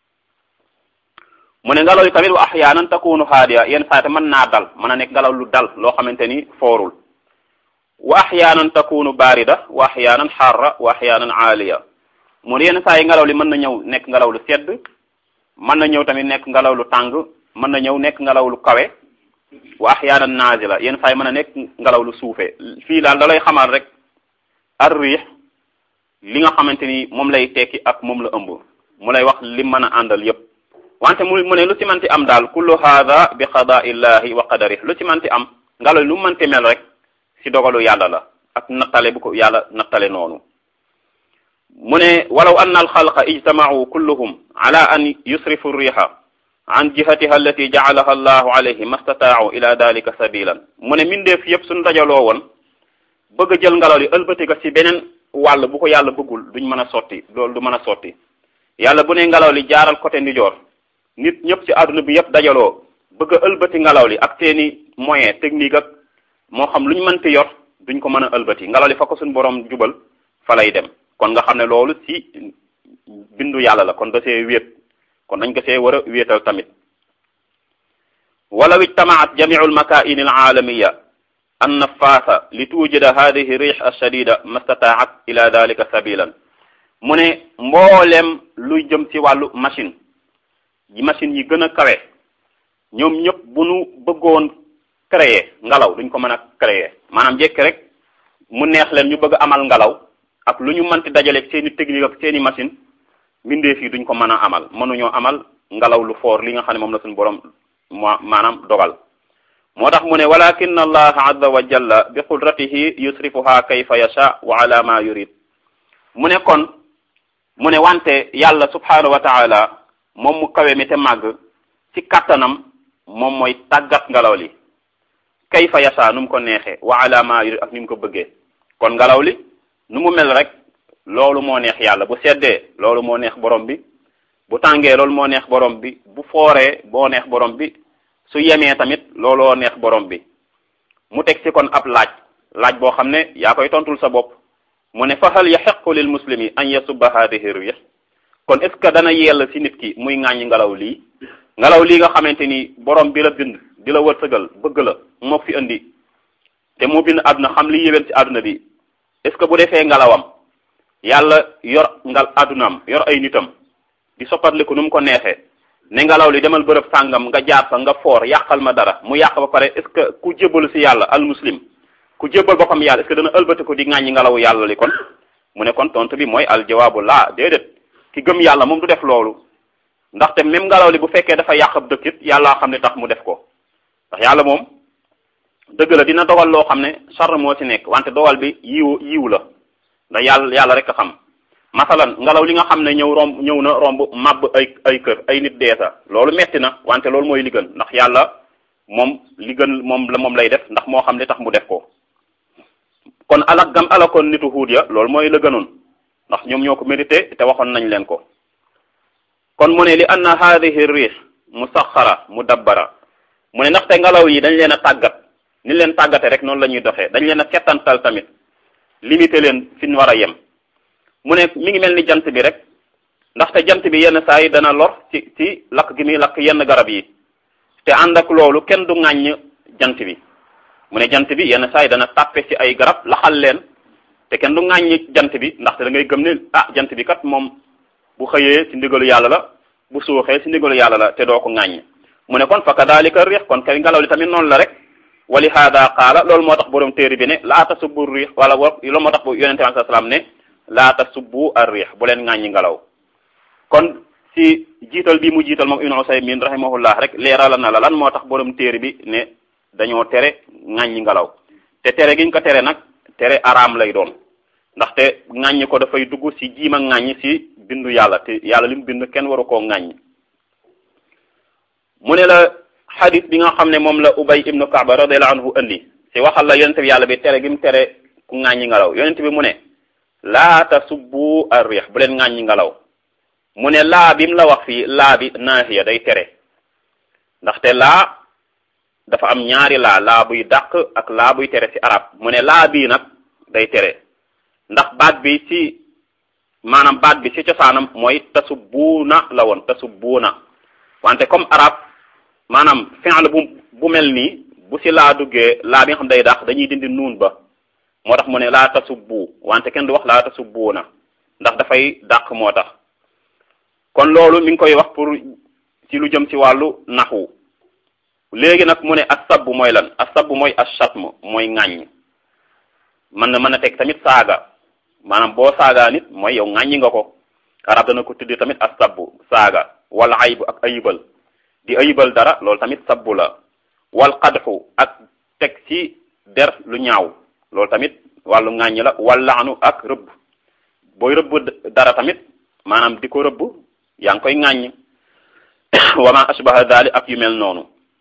mu ne ngelaw li tamit wa ahyaanan takunu haadiya yenn saate mën naa dal mën a nekk ngelaw lu dal loo xamante ni foorul wa ahyaanan takunu barida wa ahyaanan xarra wa ahyaanan aaliya mu ne yenn saa yi ngelaw li mën na ñëw nekk ngelaw lu sedd mën na ñëw tamit nekk ngelaw lu tàng mën na ñëw nekk ngelaw lu kawe wa ahyaanan naazila yenn saa yi mën a nekk ngelaw lu suufe fii daal da lay xamal rek ar riix li nga xamante ni moom lay tekki ak moom la ëmb mu lay wax li mën a àndal yépp wante mu mu ne lu ci manti am daal kullu haada bi qadaa illahi wa qadarih lu ci manti am ngelaw lu manti mel rek ci dogalu yàlla la ak nattale bu ko yàlla nattale noonu mu ne walaw anna alxalqa ijtamau kulluhum ala an yusrifu riha an jihatiha allati jacalaha allahu alayhi mastataau ila dalika sabilan mu ne mindeef yépp suñu dajaloo woon bëgg a jël ngelaw li ëlbati ko ci beneen wàll bu ko yàlla bëggul duñ mën a sotti loolu du mën a sotti yàlla bu ne ngelaw li jaaral côté ndijoor nit ñëpp ci àdduna bi yépp dajaloo bëgg a ëlbati ngelaw li ak seeni moyen technique ak moo xam lu ñu mënti yor duñ ko mën a ëlbati ngelaw li fa ko suñu borom jubal fa lay dem kon nga xam ne loolu ci bindu yàlla la kon da see wéet kon dañ ko see war a wéetal tamit walaw ijtamaat jamiu almakaini alaalamiya an nafaasa li tuujida hadihi rih alshadida mastataat ila dalika sabilan mu ne mboolem luy jëm ci wàllu machine yi machine yi gën a kawe ñoom ñëpp bu nu bëggoon créer ngelaw duñ ko mën a créer maanaam jekki rek mu neex leen ñu bëgg amal ngelaw ak lu ñu mënti dajale seeni technique ak seeni machine mbindeef yi duñ ko mën a amal mënuñoo amal ngelaw lu foor li nga xam ne moom la suñu borom moo maanaam dogal moo tax mu ne walakin allaha azza wa jalla bi qudratihi yusrifuha kayfa yasha wa ala ma yurid mu ne kon mu ne wante yàlla subhanahu wa taala moom mu kawe mi te màgg ci kattanam moom mooy tàggat ngelaw li kayfa yasha nu mu ko neexee wa ala ma yurid ak ni mu ko bëggee kon ngelaw li nu mu mel rek loolu moo neex yàlla bu seddee loolu moo neex borom bi bu tàngee loolu moo neex borom bi bu fooree boo neex borom bi su yemee tamit looloo neex borom bi mu teg ci kon ab laaj laaj boo xam ne yaa koy tontul sa bopp mu ne fa hal yaxiqu lil muslimi an yasubba hadihi rih kon est ce que dana yell ci nit ki muy ŋàññi ngelaw lii ngelaw lii nga xamante ni borom bi la bind di la wërsëgal bëgg la moo fi indi te moo bind àdduna xam li yéwén ci àdduna bi est ce que bu defee ngelawam yàlla yor ngal àddunaam yor ay nitam di soppatliku nu mu ko neexee ne ngelaw li demal bërëb sàngam nga jaar fa nga foor yàqal ma dara mu yàq ba pare est ce que ku jébbalu ci yàlla al muslim ku jébbal boppam yàlla est ce que dana ëlbati ko di ŋàññi ngelawu yàlla li kon mu ne kon tontu bi mooy al jawaabu laa déedéet ki gëm yàlla moom du def loolu ndaxte même ngelaw li bu fekkee dafa yàq ab dëkk it yàllaa xam ne tax mu def ko ndax yàlla moom dëgg la dina dogal loo xam ne sar moo ci nekk wante dogal bi yiw yiw la ndax yàlla yàlla rek a xam masalan ngelaw li nga xam ne ñëw romb ñëw na romb màbb ay ay kër ay nit deesa loolu metti na wante loolu mooy li gën ndax yàlla moom li gën moom la moom lay def ndax moo xam li tax mu def ko kon alak gam alakoon nitu huud ya loolu mooy la gënoon ndax ñoom ñoo ko mérité te waxoon nañ leen ko kon mu ne li anna haadihi riix musaxara mudabbara mu ne ndaxte ngelaw yi dañ leen a tàggat ni leen tàggate rek noonu la ñuy doxee dañ leen a settantal tamit limité leen fi ñu war a yem mu ne mi ngi mel ni jant bi rek ndaxte jant bi yenn saa yi dana lor ci ci lakk gi muy lakk yenn garab yi te ànd ak loolu kenn du ŋàññ jant bi mu ne jant bi yenn saa yi dana tàppe ci ay garab laxal leen te kenn du ŋàññ jant bi ndaxte da ngay gëm ne ah jant bi kat moom bu xëyee ci ndigalu yàlla la bu suuxee ci ndigalu yàlla la te doo ko ŋàññ mu ne kon fa kadalika riix kon kay ngelaw li tamit noonu la rek wali haada qaala loolu moo tax borom téere bi ne laa tasubbu riix wala loolu moo tax bu yonente bi salaam ne laa tasubbu ar riix bu leen ŋàññi ngelaw kon si jiital bi mu jiital moom ibnu usaymin rahimahullah rek leerala na la lan moo tax borom téere bi ne dañoo tere ŋàññi ngelaw te tere giñ ko tere nag tere araam lay doon ndaxte ŋàññi ko dafay dugg si jiima ŋàññi si bindu yàlla te yàlla li mu bind kenn waru koo ŋàññi mu ne la xadis bi nga xam ne moom la ubay ibnu kaaba radiallahu anhu andi si waxal la yonente bi yàlla bi tere gi mu tere ku ŋàññi ngelaw yonente bi mu ne laa tasubbu ar riix bu leen ŋàññi ngelaw mu ne laa bi mu la wax fii laa bi naahiya day tere ndaxte laa dafa am ñaari laa laa buy dàq ak laa buy tere ci arab mu ne laa bii nag day tere ndax baat bi ci maanaam baat bi ci cosaanam mooy tasubbuuna la woon tasubbuuna wante comme arab maanaam fi'l bu bu mel nii bu ci laa duggee laa bi nga xam day dàq dañuy dindi nuun ba moo tax mu ne laa tasubbu wante kenn du wax laa tasubbuuna ndax dafay dàq moo tax kon loolu mi ngi koy wax pour ci lu jëm ci wàllu naxwu léegi nag mu ne asabbu mooy lan asabbu mooy ashatm mooy ŋàññ mën na mën a teg tamit saaga maanaam boo saagaa nit mooy yow ŋàññi nga ko arab dana ko tuddi tamit asabbu saaga wala aybu ak ayibal di ayibal dara loolu tamit sabbu la wal qadxu ak teg ci der lu ñaaw loolu tamit wàllu ŋàññi la wal laanu ak rëbb booy rëbb dara tamit maanaam di ko rëbb yaa ngi koy ŋàññ wa ma ashbaha dalik ak yu mel noonu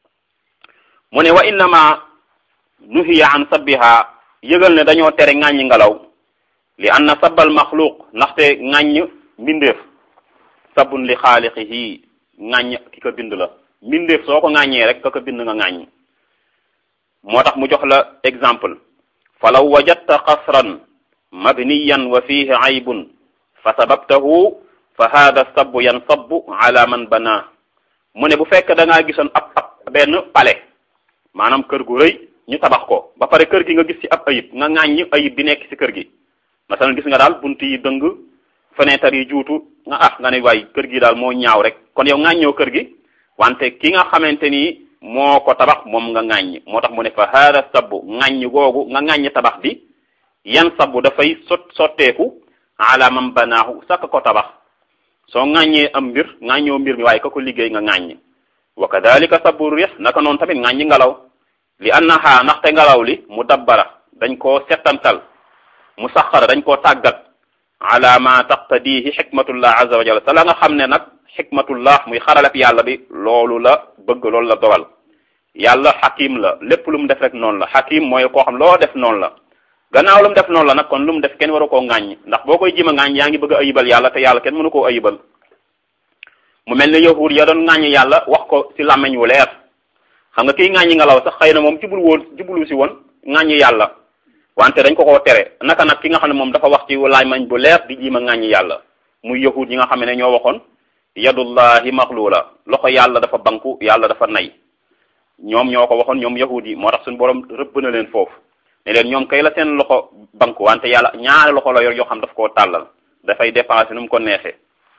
mu ne wa innama nuhiya an sabbiha yëgal ne dañoo tere ŋàññi ngelaw li anna sabbal maxluq ndaxte ŋàññ mbindeef sabun li xaaliqihi ŋàññ ki ko bind la mbindeef soo ko ŋàññee rek ka ko bind nga ŋàññ moo tax mu jox la exemple falaw wajadta qasran mabniyan wa fihi aybun fa sababtahu fa hada sabbu yansabu ala man bana mu ne bu fekk da ngaa gisoon ab ab benn palais maanaam kër gu rëy ñu tabax ko ba pare kër gi nga gis ci ab ayib nga ŋàññ ayib bi nekk ci kër gi masalan gis nga daal bunt yi dëng fenêtre yi juutu nga ah nga ne waay kër gi daal moo ñaaw rek kon yow ŋàññoo kër gi wante ki nga xamante ni moo ko tabax moom nga ŋàññ moo tax mu ne fa hada sabbu ŋàññ googu nga ŋàññ tabax bi yan sabbu dafay sot sotteeku ala man banaahu sakk ko tabax soo ŋàññee am mbir ŋàññoo mbir mi waaye ka ko liggéey nga ŋàññ wa kadalika sabbu riix naka noonu tamit ŋàññi ngelaw li annaha ndaxte ngelaw li mu dabbara dañ koo settantal mu saxara dañ koo tàggat ala ma taqtadihi xikmatullah azza wa jalla sa la nga xam ne nag xikmatullah muy xaralab yàlla bi loolu la bëgg loolu la dogal yàlla xakim la lépp lu mu def rek noonu la xakim mooy koo xam loo def noonu la gannaaw lu mu def noonu la nag kon lu mu def kenn waru koo ŋàññ ndax boo koy jima ŋàññ yaa ngi bëgg a ayibal yàlla te yàlla kenn mënu koo ayibal mu mel ne yahud ya doon ŋàññ yàlla wax ko ci làmmeñ wu leer xam nga kiy ŋàññi ngelaw sax xëy na moom jublu woon jublu si woon ŋàññi yàlla wante dañ ko koo tere naka nag ki nga xam ne moom dafa wax ci làmmeñ bu leer di jima ŋàññi yàlla muy yahud yi nga xam ne ñoo waxoon yadullahi maxluula loxo yàlla dafa banku yàlla dafa nay ñoom ñoo ko waxoon ñoom yahud yi moo tax suñu borom rëbb na leen foofu ne leen ñoom kay la seen loxo banku wante yàlla ñaari loxo la yor yoo xam daf koo tàllal dafay dépensé nu mu ko neexee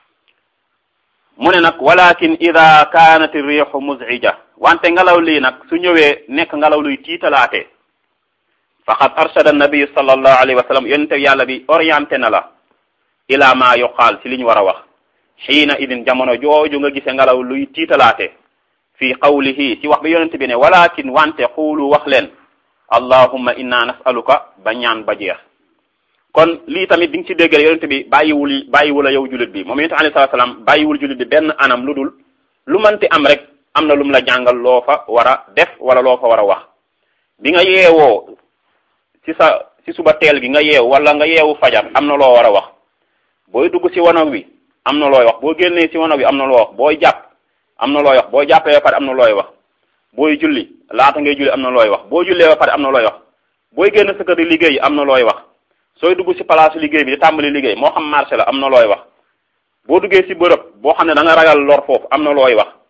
mu ne nag walakin ida kaanat riixu muzija wante ngelaw lii nag su ñëwee nekk ngelaw luy tiitalaate faqad arshada nabi sallallahu alayhi wa sallam yonente yàlla bi orienté na la ila ma yuqaal ci li ñu war a wax xiina idin jamono jooju nga gise ngelaw luy tiitalaate fi qawlihi ci wax bi yonente bi ne walakin wante xuulu wax leen allahumma inna nasaluka ba ñaan ba jeex kon lii tamit di nga ci déggal yonente bi bàyyiwul bàyyiwul a yow jullit bi moom yonente alayhi salaatu salaam bàyyiwul jullit bi benn anam lu dul lu mënti am rek am na lu mu la jàngal loo fa war a def wala loo fa war a wax bi nga yeewoo ci sa ci suba teel gi nga yeewu wala nga yeewu fajar am na loo war a wax booy dugg ci wanag wi am na looy wax boo génnee ci wanag wi am na loo wax booy jàpp am na looy wax boo jàppee ba pare am na looy wax booy julli laata ngay julli am na looy wax boo jullee ba pare am na looy wax booy génn sa kër di liggéey am na looy wax sooy dugg ci place liggéey bi di tàmbali liggéey moo xam marché la am na looy wax boo duggee ci bërëb boo xam ne da nga ragal lor foofu am na looy wax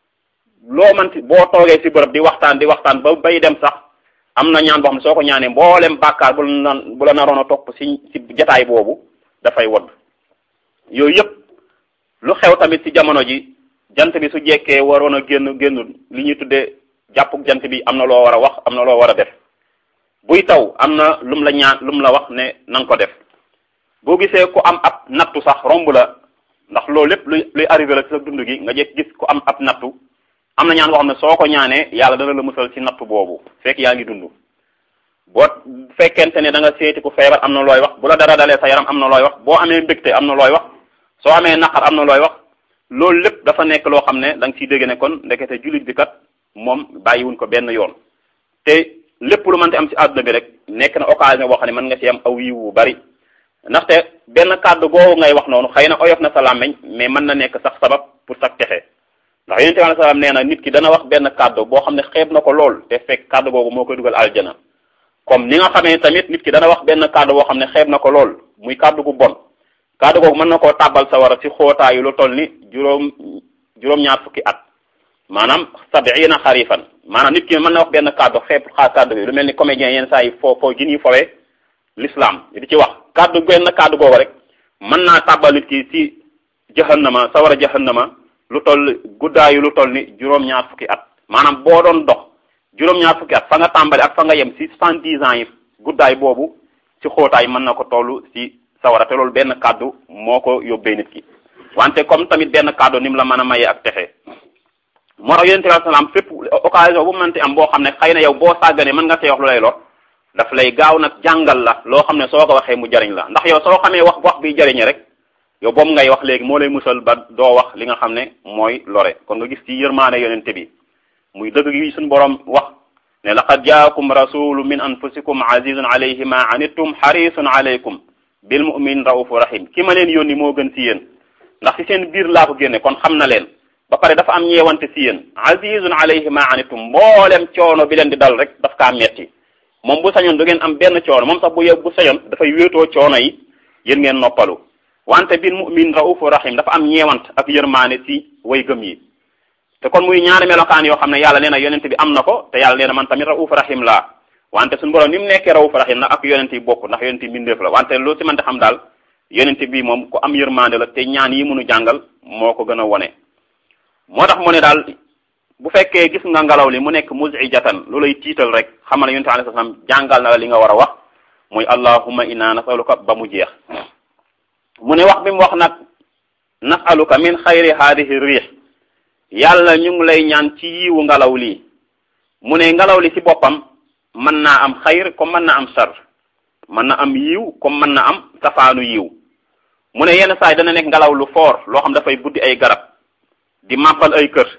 loo manti boo toogee ci bërëb di waxtaan di waxtaan ba bay dem sax am na ñaan boo xam ne soo ko ñaanee mboolem bàkkaar bu la bu la naroon a topp ci ci jataay boobu dafay wodd yooyu yëpp lu xew tamit ci jamono ji jant bi su jekkee waroon a génn génn li ñuy tuddee jàppuk jant bi am na loo war a wax am na loo war a def buy taw am na lum la ñaan lum la wax ne na nga ko def boo gisee ku am ab nattu sax romb la ndax loolu lépp luy luy arrivé la ci sa dund gi nga jekk gis ku am ab nattu am na ñaan boo xam ne soo ko ñaanee yàlla dana la musal ci nattu boobu fekk yaa ngi dund boo fekkente ne da nga seeti ku feebar am na looy wax bu la dara dalee sa yaram am na looy wax boo amee mbégte am na looy wax soo amee naqar am na looy wax loolu lépp dafa nekk loo xam ne da nga ciy dégg ne kon ndekete jullit bi kat moom bàyyiwuñ ko benn yoon te lépp lu mënti am ci àdduna bi rek nekk na occasion boo xam ne mën nga ci am aw yiw wu bari ndaxte benn kàddu googu ngay wax noonu xëy na oyof na sa làmmeñ mais mën na nekk sax sabab pour sax texe ndax yonente bi salaam nee na nit ki dana wax benn kàddu boo xam ne xeeb na ko lool te fekk kàddu boobu moo koy dugal aljana comme ni nga xamee tamit nit ki dana wax benn kàddu boo xam ne xeeb na ko lool muy kàddu gu bon kàddu googu mën na koo tàbbal sa war a ci xootaayu lu toll ni juróom juróom-ñaar fukki at maanaam sabiina xarifan maanaam nit ki mën na wax benn kàddu xeeb xaa kàddu bi lu mel ni comédien yenn saa yi foo foo gin yi fowee l'islam di ci wax kàddu benn kàddu googu rek mën naa tàbbal nit ki ci jahannama sawara jahannama lu toll guddaayu lu toll ni juróom-ñaar fukki at maanaam boo doon dox juróom-ñaar fukki at fa nga tàmbali ak fa nga yem ci soixante-dix ans yi guddaay boobu ci xóotaay mën na ko toll ci sawara te loolu benn kàddu moo ko yóbbee nit ki wante comme tamit benn kàddu ni mu la mën a mayee ak texe moo tax yonente bi salaam fépp occasion bu mënti am boo xam ne xëy na yow boo sàgganee mën nga see wax lu lay lor daf lay gaaw nag jàngal la loo xam ne soo ko waxee mu jariñ la ndax yow soo xamee wax wax bi jariñe rek yow boobu ngay wax léegi moo lay musal ba doo wax li nga xam ne mooy lore kon nga gis ci yërmaane yonente bi muy dëgg gi suñu borom wax ne laqad jaakum rasulu min anfusikum azizun alayhi ma anittum harisun alaykum bil mu'min raufu rahim ki ma leen yónni moo gën ci yéen ndax ci seen biir laa ko génne kon xam na leen ba pare dafa am ñeewante ci yéen azizun alayhi ma anittum mboolem coono bi leen di dal rek daf kaa metti moom bu sañoon du ngeen am benn coono moom sax bu yow bu sañoon dafay wéetoo coono yi yéen ngeen noppalu wante bil mu'min raufu rahim dafa am ñeewant ak yërmaane ci way gëm yi te kon muy ñaari melokaan yoo xam ne yàlla nee na yonent bi am na ko te yàlla nee na man tamit raufu rahim laa wante suñu borom ni mu nekkee raufu rahim nag ak yonent yi bokk ndax yonent yi mbindeef la wante loo ci mën xam daal yonent bi moom ku am yërmande la te ñaan yi mënu jàngal moo ko gën a wone moo tax mu ne daal bu fekkee gis nga ngelaw li mu nekk muzijatan lu lay tiital rek xamal ne yonent alayhi salaam jàngal na la li nga war a wax muy allahumma inna nasaluka ba mu jeex mu ne wax bi mu wax nag nasaluka min xayri haadihi riix yàlla ñu ngi lay ñaan ci yiwu ngelaw lii mu ne ngelaw li ci boppam mën naa am xayr comme mën na am sar mën na am yiw comme mën na am safaanu yiw mu ne yenn saa yi dana nekk ngelaw lu foor loo xam dafay buddi ay garab di màppal ay kër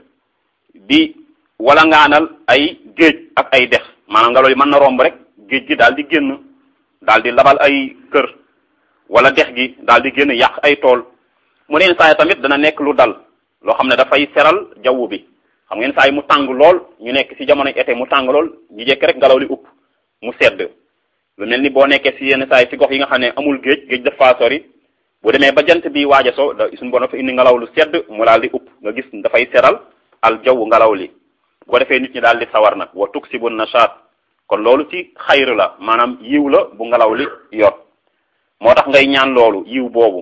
di wala ngaanal ay géej ak ay dex maanaam ngelaw li mën na romb rek géej gi daal di génn daal di labal ay kër wala dex gi daal di génn yàq ay tool mu ne yenn saa yi tamit dana nekk lu dal loo xam ne dafay seral jaww bi xam ngeen saa yi mu tàng lool ñu nekk ci jamono été mu tàng lool ñu jekk rek ngelaw li upp mu sedd lu mel ni boo nekkee ci yenn saa yi ci gox yi nga xam ne amul géej géej dafa sori bu demee ba jant bi waaj a so da suñu bon dafa indi ngelaw lu sedd mu daal di upp nga gis dafay seral al jaww ngelaw li bu ko defee nit ñi daal di sawar nag wa tuksibu nashaat kon loolu ci xayr la maanaam yiw la bu ngelaw li yor moo tax ngay ñaan loolu yiw boobu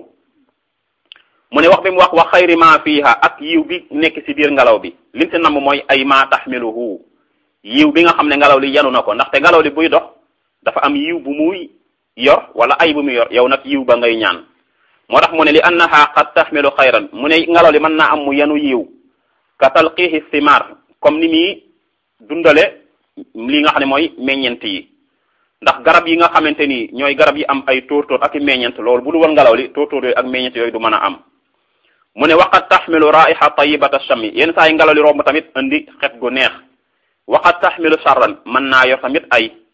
mu ne wax bi mu wax wa xayri ma fiha ak yiw bi nekk ci biir ngelaw bi lim ci namm mooy ay ma taxmiluhu yiw bi nga xam ne ngelaw li yanu na ko ndaxte ngelaw li buy dox dafa am yiw bu muy yor wala ay bu muy yor yow nag yiw ba ngay ñaan moo tax mu ne li annaha qad taxmilu xayran mu ne ngelaw li mën naa am mu yanu yiw ka talqihi thimar comme ni muy dundale li nga xam ne mooy meññent yi ndax garab yi nga xamante ni ñooy garab yi am ay tóortóor ak i meññent loolu bu du woon ngelaw li tóortóor yooyu ak meññent yooyu du mën a am mu ne waqad taxmilu raiha tayibata shami yenn saa yi ngelaw li romb tamit indi xet gu neex waqad taxmilu charran mën naa yor tamit ay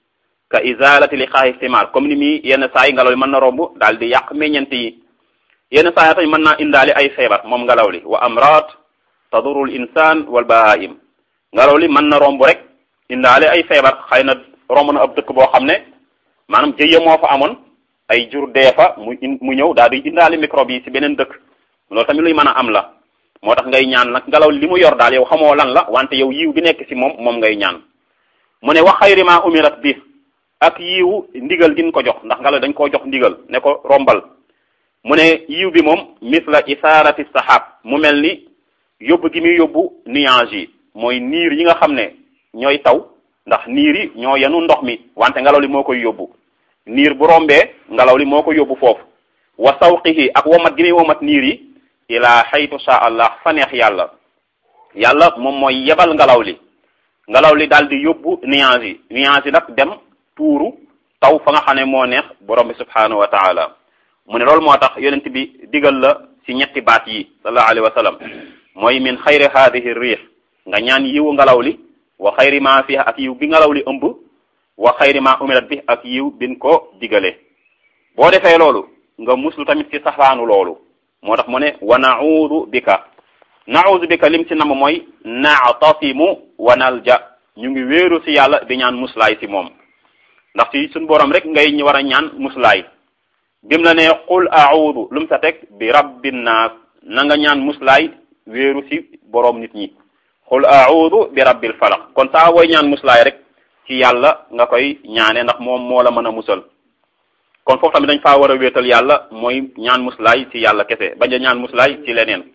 ka izalati li xaaxi simaar comme ni mi yenn saa yi ngelaw li mën na romb daal di yàq meññent yi yenn saa yi tamit mën naa indaale ay feebar moom ngelaw li wa amraat tadurul insaan wal bahaim ngelaw li mën na romb rek indaale ay feebar xëy na romb na ab dëkk boo xam ne maanaam jëye moo fa amoon ay jur dee fa mu mu ñëw daal di indaale microbe yi ci beneen dëkk loolu tamit luy mën a am la moo tax ngay ñaan nag ngelaw li mu yor daal yow xamoo lan la wante yow yiw bi nekk ci moom moom ngay ñaan mu ne wax xayri ma umirat bi ak yiwu ndigal din ko jox ndax ngelaw dañ koo jox ndigal ne ko rombal mu ne yiw bi moom misla isaarati sahab mu mel ni yóbbu gi muy yóbbu nuage yi mooy niir yi nga xam ne ñooy taw ndax niir yi ñoo yenu ndox mi wante ngelaw li moo koy yóbbu niir bu rombee ngelaw li moo ko yóbbu foofu wa sawqihi ak womat gi muy womat niir yi ila xaytu sha allah fa neex yàlla yàlla moom mooy yebal ngelaw li ngelaw li daal di yóbbu nuage yi nuage yi nag dem tuuru taw fa nga xam ne moo neex borom bi subhanahu wa taala mu ne loolu moo tax yonent bi digal la ci ñetti baat yi sallallahu alayhi wa sallam mooy min xayri haadihi riix nga ñaan yiwu ngelaw li wa xayri ma fiha ak yiw bi ngelaw li ëmb wa xayri ma umirat bi ak yiw bin ko digale boo defee loolu nga muslu tamit ci safaanu loolu moo tax mu ne wa naudu bika naudu bika lim ci nam mooy naatasimu wa nalja ñu ngi wéeru ci yàlla di ñaan muslaay ci moom ndax ci suñ borom rek ngay ñu war a ñaan muslaay bim la ne qul audu lu mu sa teg bi rabbin naas na nga ñaan muslaay wéeru ci boroom nit ñi qul audu bi rabbil falaq kon saa wooy ñaan muslaay rek ci yàlla nga koy ñaane ndax moom moo la mën a musal kon foofu tamit dañ faa war a wéetal yàlla mooy ñaan muslaay ci yàlla kese bañ a ñaan muslaay ci leneen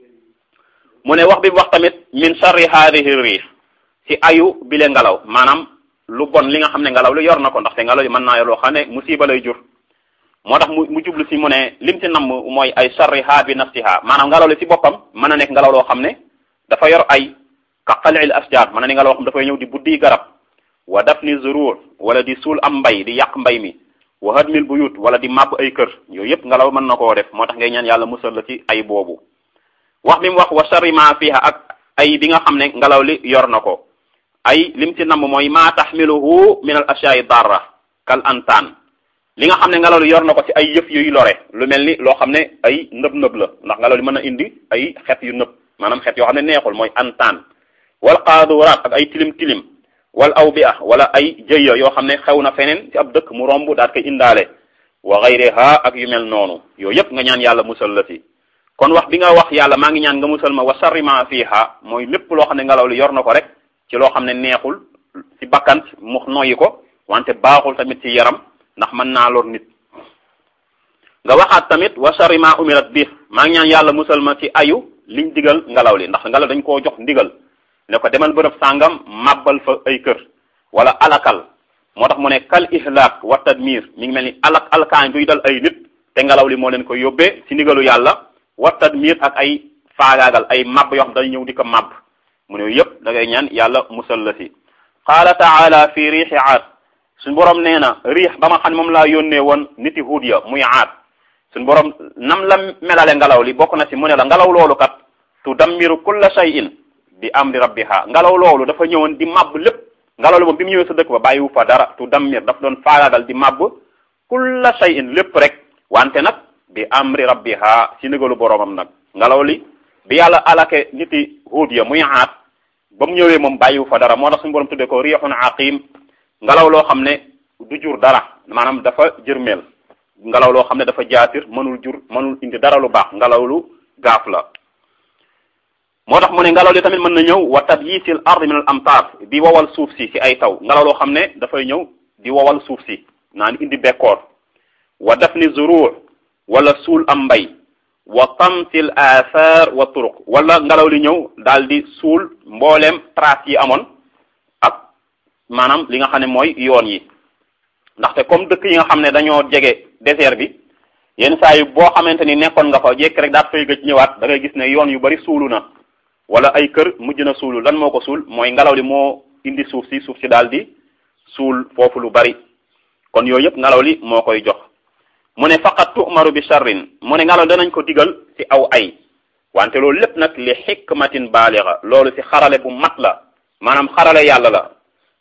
mu ne wax bi wax tamit min sharri haadihi riix ci ayu bile ngelaw maanaam lu bon li nga xam ne ngelaw li yor na ko ndaxte ngelaw li mën naa yor loo xam ne musiba lay jur moo tax mu mu jublu si mu ne lim ci namm mooy ay sharriha bi nafsiha maanaam ngelaw li si boppam mën na nekk ngelaw loo xam ne dafa yor ay ka qalil asjar mën na ne ngelaw xam dafay ñëw di buddi garab wa dafni zurur wala di suul am mbay di yàq mbay mi wa hadmil buyut wala di màbb ay kër yooyu yëpp ngelaw mën na koo def moo tax ngay ñaan yàlla musal la ci ay boobu wax bi mu wax wa sharri ma fiha ak ay bi nga xam ne ngelaw li yor na ko ay lim ci namm mooy ma taxmiluhu min al ashya'i darra kal antaan li nga xam ne ngelaw li yor na ko ci ay yëf yuy lore lu mel ni loo xam ne ay nëb nëb la ndax ngelaw li mën a indi ay xet yu nëb maanaam xet yoo xam ne neexul mooy antaan wal qaaduraat ak ay tilim tilim wal awbi'a wala ay jëya yoo xam ne xew na feneen ci ab dëkk mu romb daat koy indaale wa ghayriha ak yu mel noonu yooyu yëpp nga ñaan yàlla musal la ci kon wax bi nga wax yàlla maa ngi ñaan nga musal ma wa sharri ma fiha mooy lépp loo xam ne ngelaw li yor na ko rek ci loo xam ne neexul ci bakkan mu noyyi ko wante baaxul tamit ci yaram ndax mën naa lor nit nga waxaat tamit wa sharri ma umirat bi maa ngi ñaan yàlla musal ma ci ayu liñ digal ngelaw li ndax ngelaw dañ koo jox ndigal ne ko demal bërëb sàngam màbbal fa ay kër wala alakal moo tax mu ne kal ihlak wa tadmir mi ngi mel ni alak alkaan buy dal ay nit te ngelaw li moo leen ko yóbbee ci ndigalu yàlla wa tadmir ak ay faagaagal ay màbb yoo xam dañu ñëw di ko màbb mu ne yëpp da ngay ñaan yàlla musal la si qaala taala fi riixi aad suñ borom nee na riix ba ma xam ne moom laa yónnee woon niti huud ya muy aad suñ borom nam la melale ngelaw li bokk na si mu ne la ngelaw loolu kat tudammiru kulla shay'in bi amri rabbiha ngelaw loolu dafa ñëwoon di màbb lépp ngelaw li moom bi mu ñëwee sa dëkk ba bàyyiwu fa dara tudammir dafa doon faagaagal di màbb kulla shay'in lépp rek wante nag bi amri rabbiha si ndigalu boromam nag ngelaw li bi yàlla alake niti huud ya muy aat ba mu ñëwee moom bàyyiwu fa dara moo tax suñu borom tuddee ko riixun aqim ngelaw loo xam ne du jur dara maanaam dafa jërmeel ngelaw loo xam ne dafa jaatir mënul jur mënul indi dara lu baax ngelaw lu gaaf la moo tax mu ne ngelaw li tamit mën na ñëw wa tabyisil ard min al amtar di wowal suuf si ci ay taw ngelaw loo xam ne dafay ñëw di wowal suuf si naan indi bekkoor wa dafni zurur wala suul am mbay wa tamsil athar wa turuq wala ngelaw li ñëw daal di suul mbooleem trace yi amoon ak maanaam li nga xam ne mooy yoon yi ndaxte comme dëkk yi nga xam ne dañoo jege désert bi yenn saa yi boo xamante ni nekkoon nga fa jekk rek daat fay gëj ñëwaat da ngay gis ne yoon yu bari suulu na wala ay kër mujj na suulu lan moo ko suul mooy ngelaw li moo indi suuf si suuf si daal di suul foofu lu bari kon yooyu yëpp ngelaw li moo koy jox mu ne faqat tu'maru bi sharrin mu ne ngelaw danañ ko digal ci aw ay wante loolu lépp nag li xikmatin baaliga loolu ci xarale bu mat la maanaam xarale yàlla la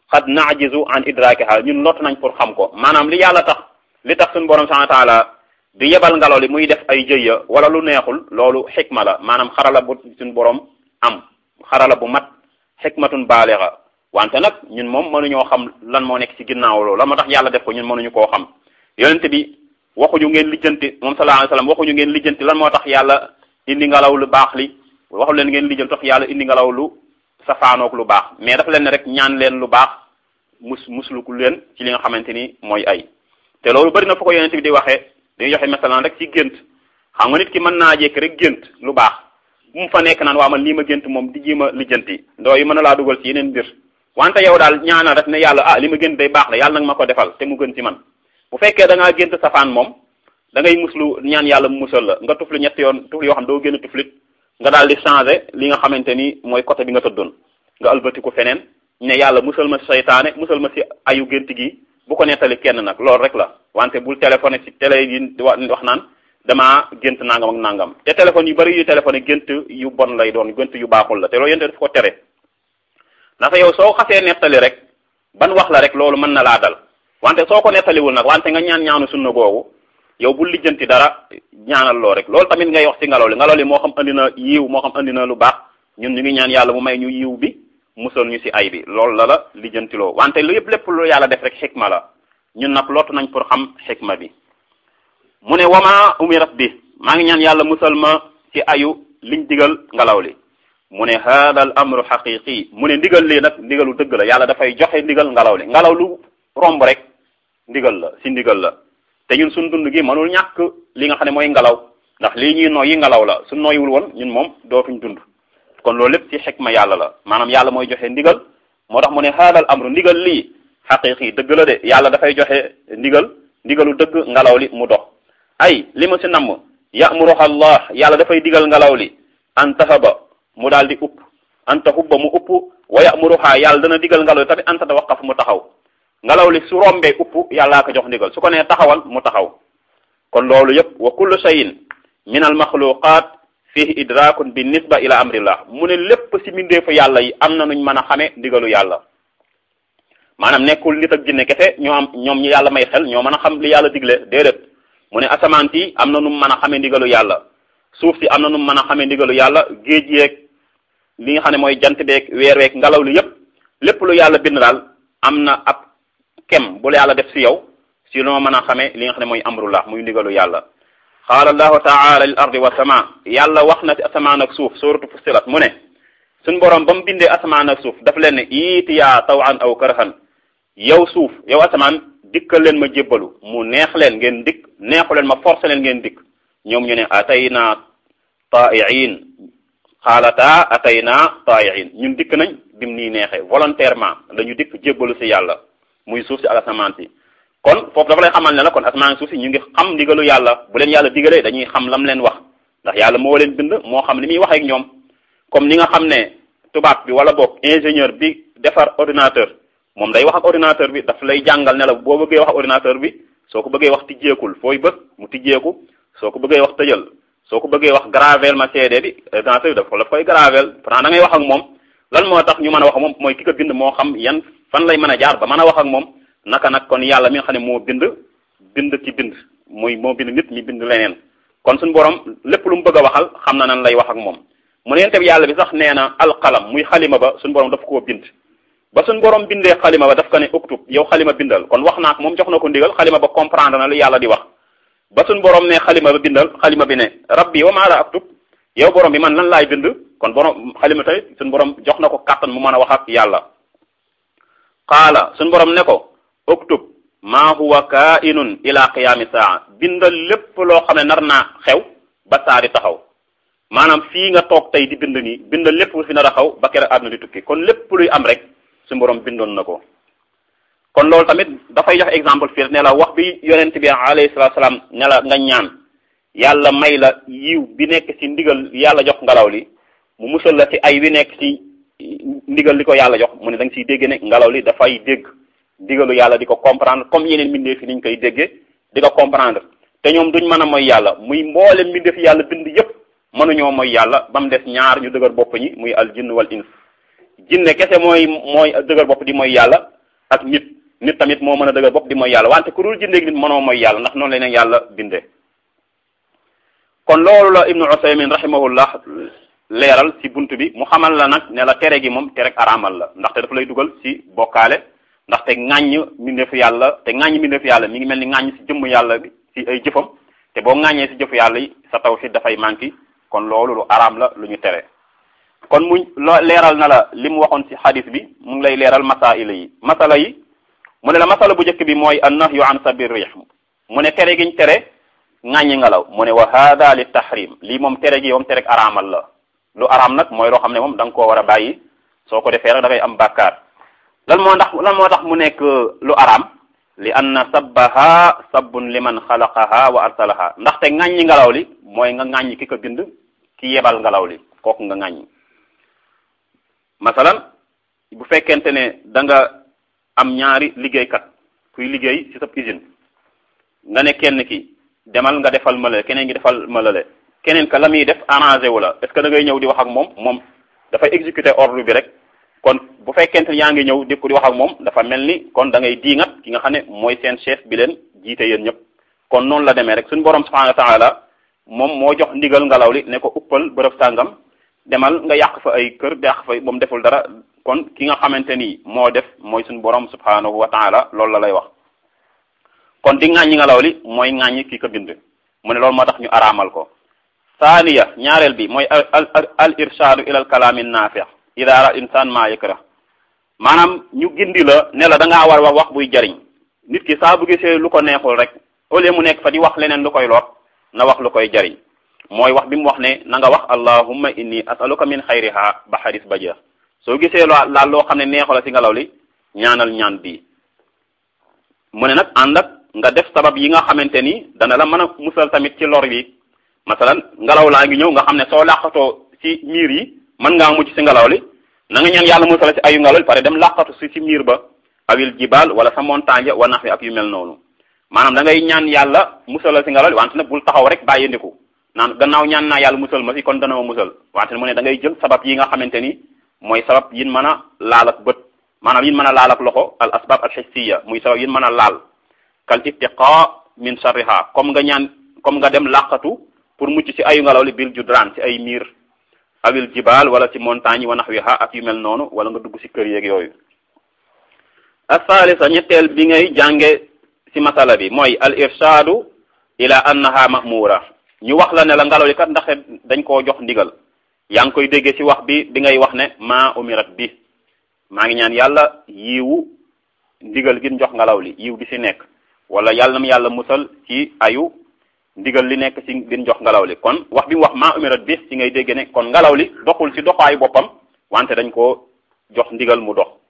xad naajizu an idrakiha ñun lott nañ pour xam ko maanaam li yàlla tax li tax suñu borom subhanahu wa taala di yebal ngelaw li muy def ay jëyya wala lu neexul loolu xikma la maanaam xarala bu suñu borom am xarala bu mat xikmatun baaliga wante nag ñun moom mënuñoo xam lan moo nekk ci ginnaaw loolu la moo tax yàlla def ko ñun mënuñu koo xam yonent bi waxuñu ngeen lijjanti moom sallallahu alayhi wasallam waxuñu ngeen lijjanti lan moo tax yàlla indi ngelaw lu baax li waxu leen ngeen lijjanti tax yàlla indi ngelaw lu safaanoog lu baax mais dafa leen ne rek ñaan leen lu baax mus musluku leen ci li nga xamante ni mooy ay te loolu bari na fu ko yonent bi di waxee dañuy joxe masalan rek ci gént xam nga nit ki mën naa jékki rek gént lu baax bu mu fa nekk naan waa man lii ma gént moom di jiima lijjanti ndoo yi mën na laa dugal ci yeneen mbir wante yow daal ñaanal rek ne yàlla ah li ma gént day baax la yàlla nag ma ko defal te mu gën ci man bu fekkee da ngaa gént safaan moom da ngay muslu ñaan yàlla mu musal la nga tufli ñetti yoon tufli yoo xam doo génn tuflit nga daal di changé li nga xamante ni mooy côté bi nga tëddoon nga albatiku feneen ne yàlla musal ma si seytaane musal ma si ayu gént gi bu ko nettali kenn nag loolu rek la wante bul téléphoné ci télé yi di wax naan damaa gént nangam ak nangam te téléphone yu bari yu téléphoné gént yu bon lay doon gént yu baaxul la te loolu yéen daf ko tere ndax yow soo xasee nettali rek ban wax la rek loolu mën na laa dal wante soo ko nettaliwul nag wante nga ñaan ñaanu sunna googu yow bul lijjanti dara ñaanal loo rek loolu tamit ngay wax ci ngelaw li ngelaw li moo xam andi na yiw moo xam andi na lu baax ñun ñu ngi ñaan yàlla mu may ñu yiw bi musal ñu ci ay bi loolu la la lijjantiloo wante lu yëpp lépp lu yàlla def rek xikma la ñun nag lottu nañ pour xam xikma bi mu ne wama umirat bi maa ngi ñaan yàlla musal ma ci ayu liñ digal ngelaw li mu ne hada al amru xaqiqi mu ne ndigal lii nag ndigalu dëgg la yàlla dafay joxe ndigal ngelaw li ngelaw lu romb rek ndigal la ci ndigal la te ñun suñ dund gi mënul ñàkk li nga xam ne mooy ngelaw ndax lii ñuy noyyi ngelaw la su noyyiwul woon ñun moom dootuñ dund kon loolu lépp ci xikma yàlla la maanaam yàlla mooy joxe ndigal moo tax mu ne haadal amru ndigal lii xaqiqi dëgg la de yàlla dafay joxe ndigal ndigalu dëgg ngelaw li mu dox ay li ma si namm yamuruha allah yàlla dafay digal ngelaw li an tahaba mu daal di upp an tahubba mu upp wa yamuruha yàlla dana digal ngelaw li tamit an tatawaqaf mu taxaw ngelaw li su rombee upp yàllaa ko jox ndigal su ko nee taxawal mu taxaw kon loolu yëpp wa kullu shay'in min al maxluqat fihi idrakun bi nisba ila amrillah mu ne lépp si mbindeefu yàlla yi am na nuñ mën a xamee ndigalu yàlla maanaam nekkul nit ak jinne kese ñoo am ñoom ñu yàlla may xel ñoo mën a xam li yàlla digle déedéet mu ne asamaan si am na nu mu mën a xamee ndigalu yàlla suuf si am na nu mu mën a xamee ndigalu yàlla géej yeeg li nga xam ne mooy jant beeg weer weeg ngelaw li yépp lépp lu yàlla bind daal am na ab kem bu la yàlla def si yow si loo mën a xamee li nga xam ne mooy amrullah muy ndigalu yàlla qaala allahu taala lil ardi wa sama yàlla wax na ci asamaan ak suuf suratu fussilat mu ne suñ borom ba mu bindee asamaan ak suuf daf leen ne iitiyaa tawan aw karhan yow suuf yow asamaan dikkal leen ma jébbalu mu neex leen ngeen dikk neexu leen ma forcé leen ngeen dikk ñoom ñu ne atayna taa'iin xaalataa atayna taa'iin ñun dikk nañ bim nii neexee volontairement dañu dikk jébbalu si yàlla muy suuf si ak asamaan si kon foofu dafa lay xamal ne la kon asamaan suuf si ñu ngi xam ndigalu yàlla bu leen yàlla digalee dañuy xam lam leen wax ndax yàlla moo leen bind moo xam li muy wax ak ñoom comme ni nga xam ne tubaab bi wala boog ingénieur bi defar ordinateur moom day wax ak ordinateur bi daf lay jàngal ne la boo bëggee wax ak ordinateur bi soo ko bëggee wax tijjeekul fooy bës mu tijjeeku soo ko bëggee wax tëjal soo ko bëggee wax gravel ma CD bi ordinateur bi daf la koy gravel pourtant da ngay wax ak moom lan moo tax ñu mën a wax ak moom mooy ki ko bind moo xam yan fan lay mën a jaar ba mën a wax ak moom naka nag kon yàlla mi nga xam ne moo bind bind ci bind muy moo bind nit ñi bind leneen kon suñu borom lépp lu mu bëgg a waxal xam na nan lay wax ak moom mu ne bi yàlla bi sax nee na alqalam muy xalima ba suñu borom daf koo bind ba suñu borom bindee xalima ba daf ko ne uktub yow xalima bindal kon wax naa ko moom jox na ko ndigal xalima ba comprendre na lu yàlla di wax ba suñu borom ne xalima ba bindal xalima bi ne rabbi wa maa la aktub yow borom bi man lan laay bind kon borom xalima tamit suñu borom jox na ko kàttan mu mën a wax ak yàlla qaala suñu borom ne ko uktub maa huwa kainun ila qiyaami saa bindal lépp loo xam ne nar naa xew ba saa di taxaw maanaam fii nga toog tey di bind nii bindal lépp lu fi nar a xaw ba kere àdduna di tukki kon lépp luy am rek suñu borom bindoon na ko kon loolu tamit dafay jox exemple fii ne la wax bi yonent bi alayhi salaatu salaam ne la nga ñaan yàlla may la yiw bi nekk ci ndigal yàlla jox ngelaw li mu musal la ci ay wi nekk ci ndigal li ko yàlla jox mu ne da nga siy dégg ne ngelaw li dafay dégg ndigalu yàlla di ko comprendre comme yeneen mbindeef yi niñ koy déggee di ko comprendre te ñoom duñ mën a mooy yàlla muy mboolem mbindeef yàlla bind yépp mënuñoo mooy yàlla ba mu des ñaar ñu dëgër bopp ñi muy al jinn wal ins jinne kese mooy mooy dëgër bopp di mooy yàlla ak nit nit tamit moo mën a dëgër bopp di mooy yàlla wante ku dul jindeeg nit mënoo mooy yàlla ndax noonu la leen yàlla bindee kon loolu la ibnu usaymin rahimahullah leeral ci bunt bi mu xamal la nag ne la tere gi moom tere araamal la ndaxte dafa lay dugal ci bokkaale ndaxte ŋàññ mbindeefu yàlla te ŋàññ mbindeefu yàlla mi ngi mel ni ŋàññ ci jëmm yàlla bi ci ay jëfam te boo ŋàññee ci jëfu yàlla yi sa tawhid dafay manqué kon loolu lu araam la lu ñu tere kon mu loo leeral na la li mu waxoon ci xadis bi mu ngi lay leeral masaila yi masala yi mu ne la masala bu njëkk bi mooy an nahyu an sabir rih mu ne tere giñ tere ŋàññi ngelaw mu ne wa hada li tahrim lii moom tere gi moom tere araamal la lu araam nag mooy loo xam ne moom da nga koo war a bàyyi soo ko defee rek da ngay am bàkkaar lan moo tax lan moo tax mu nekk lu araam li anna sabbaha sabbun liman xalaqaha wa arsalaha ndaxte ŋàññi ngelaw li mooy nga ŋàññi ki ko bind ki yebal ngelaw li kooku nga ŋàññi masalan bu fekkente ne da nga am ñaari liggéeykat kuy liggéey ci sa usine nga ne kenn ki demal nga defal malale keneen ki defal malale keneen ka la muy def arrangé wu la est ce que da ngay ñëw di wax ak moom moom dafay exécuter ordre bi rek kon bu fekkente ne yaa ngi ñëw di ko di wax ak moom dafa mel ni kon da ngay diingat ki nga xam ne mooy seen chef bi leen jiite yéen ñëpp kon noonu la demee rek suñu borom subhanahu wa taala moom moo jox ndigal ngelaw li ne ko uppal bërëb sàngam demal nga yàq fa ay kër yàq fa moom deful dara kon ki nga xamante ni moo def mooy suñu borom subhanahu wa taala loolu la lay wax kon di ŋàññi ngelaw li mooy ŋàññi ki ko bind mu ne loolu moo tax ñu araamal ko saaniya ñaareel bi mooy al al al irshadu ila al kalaami naafi ida ara insan ma yakra maanaam ñu gindi la ne la da ngaa war wax wax buy jariñ nit ki saa bu gisee lu ko neexul rek au lieu mu nekk fa di wax leneen lu koy lor na wax lu koy jariñ mooy wax bi mu wax ne na nga wax allahumma inni asaluka min xayriha ba xadis ba jeex soo gisee loo laal loo xam ne neexu la ci ngelaw li ñaanal ñaan bii mu ne nag ànd ak nga def sabab yi nga xamante ni dana la mën a musal tamit ci lor yi masalan ngelaw laa ngi ñëw nga xam ne soo làqatoo ci miir yi mën ngaa mucc ci ngelaw li na nga ñaan yàlla musal ci ayu ngelaw li pare dem làqatu si ci miir ba awil jibal wala sa montagne wa nax wi ak yu mel noonu maanaam da ngay ñaan yàlla musal ci ngelaw li wante nag bul taxaw rek bàyyi ndiku naan gannaaw ñaan naa yàlla musal ma si kon dana ma musal wante mu ne da ngay jël sabab yi nga xamante ni mooy sabab yin mën a laal ak bët maanaam yin mën a laal ak loxo al asbab al hissiya muy sabab yin mën a laal kal ittiqa min sharriha comme nga ñaan comme nga dem làqatu pour mucc ci ayu ngelaw li bil judran ci ay miir awil jibal wala ci montagne wa nahwiha ak yu mel noonu wala nga dugg ci kër yeeg yooyu asalisa ñetteel bi ngay jànge ci masala bi mooy al irshadu ila annaha mahmura ñu wax la ne la ngelaw li kat ndax dañ koo jox ndigal yaa ngi koy déggee ci wax bi bi ngay wax ne ma umirat bi maa ngi ñaan yàlla yiwu ndigal gi jox ngelaw li yiw gi ci nekk wala yàlla na mu yàlla musal ci ayu ndigal li nekk ci gën jox ngelaw li kon wax bi mu wax maa umirat bi ci ngay dégg ne kon ngelaw li doxul ci doxaayu boppam wante dañ koo jox ndigal mu dox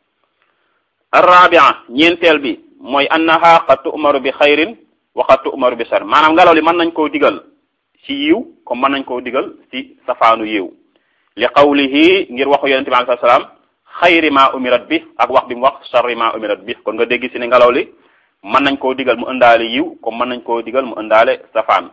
arrabia ñeenteel bi mooy annaha qad tu'maru bi xayrin wa qad tu'maru bi shar maanaam ngelaw li mën nañ koo digal ci yiw comme mën nañ koo digal ci safaanu yiw li qawlihi ngir waxu yonente bi alayhi salaam xayri ma umirat bi ak wax bi mu wax sharri ma umirat bi kon nga dégg ci ne ngelaw li mën nañ koo digal mu ëndaale yiw comme mën nañ koo digal mu ëndaale safaan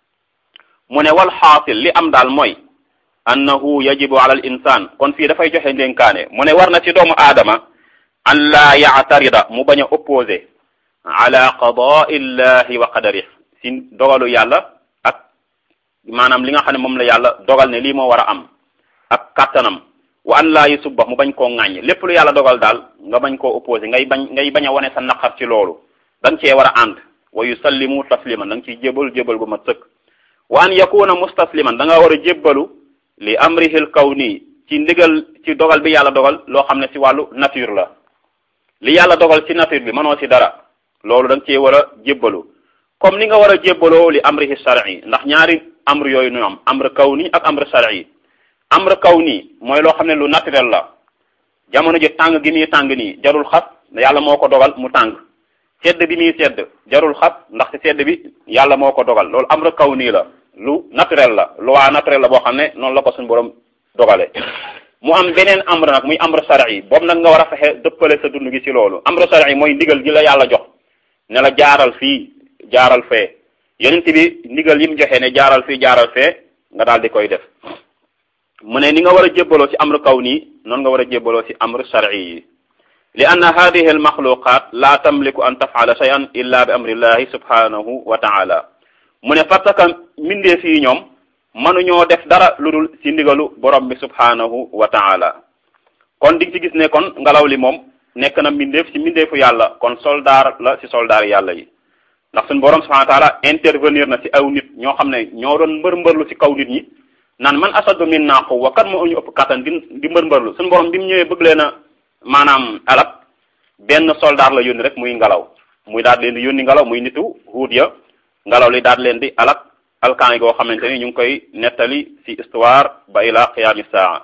mu ne wal xaasil li am daal mooy annahu yajibu ala al insan kon fii dafay joxe ndénkaane mu ne war na ci doomu aadama an laa yaatarida mu bañ a opposé ala qadaai llahi wa qadarih si dogalu yàlla ak maanaam li nga xam ne moom la yàlla dogal ne lii moo war a am ak kattanam wa an laa yusubba mu bañ koo ŋàññ lépp lu yàlla dogal daal nga bañ koo opposé ngay bañ ngay bañ a wane sa naqar ci loolu da nga cee war a ànd wa yusallimu tasliman da nga ciy jébal jébal bu ma sëkk wa an yakuna mustasliman da nga war a jébbalu li amrihil kawni ci ndigal ci dogal bi yàlla dogal loo xam ne ci wàllu nature la li yàlla dogal ci nature bi mënoo ci dara loolu da nga cee war a jébbalu comme ni nga war a jébbaloo li amrihi shar'i ndax ñaari amr yooyu ñu am amr kawni ak amr shar'i amr kawni mooy loo xam ne lu naturel la jamono ji tàng gi muy tàng nii jarul xas yàlla moo ko dogal mu tàng sedd bi muy sedd jarul xas ndax ci sedd bi yàlla moo ko dogal loolu amr kawni la lu naturel la loi naturel la boo xam ne noonu la ko suñu borom dogale mu am beneen amr nag muy amr shar'i boobu nag nga war a fexe dëppale sa dund gi ci loolu amr shar'i mooy ndigal gi la yàlla jox ne la jaaral fii jaaral fee yonent bi ndigal yi mu joxe ne jaaral fii jaaral fee nga daal di koy def mu ne ni nga war a jébbaloo ci amr kaw nii noonu nga war a jébbaloo ci amr shar'i yi li anna hadihi almaxluqat la tamliku an tafala shay'an illa bi amrillahi subhanahu wa taala mu ne parce que mbindeef yi ñoom mënuñoo def dara lu dul ci ndigalu borom bi subhanahu wa taala kon di ci gis ne kon ngelaw li moom nekk na mbindeef ci mbindeefu yàlla kon soldaar la ci soldaar yàlla yi ndax suñu borom subhanahu wa taala intervenir na ci aw nit ñoo xam ne ñoo doon mbër mbërlu ci kaw nit ñi naan man asadu minna quwwa kan moo ñu ëpp kattan di di mbër mbërlu suñu borom bi mu ñëwee bëgg leen a maanaam alak benn soldaar la yónni rek muy ngelaw muy daal leen di yónni ngelaw muy nitu huud ya ngelaw li daal leen di alak alkaan yi goo xamante ni ñu ngi koy nettali ci histoire ba ila qiyaami saa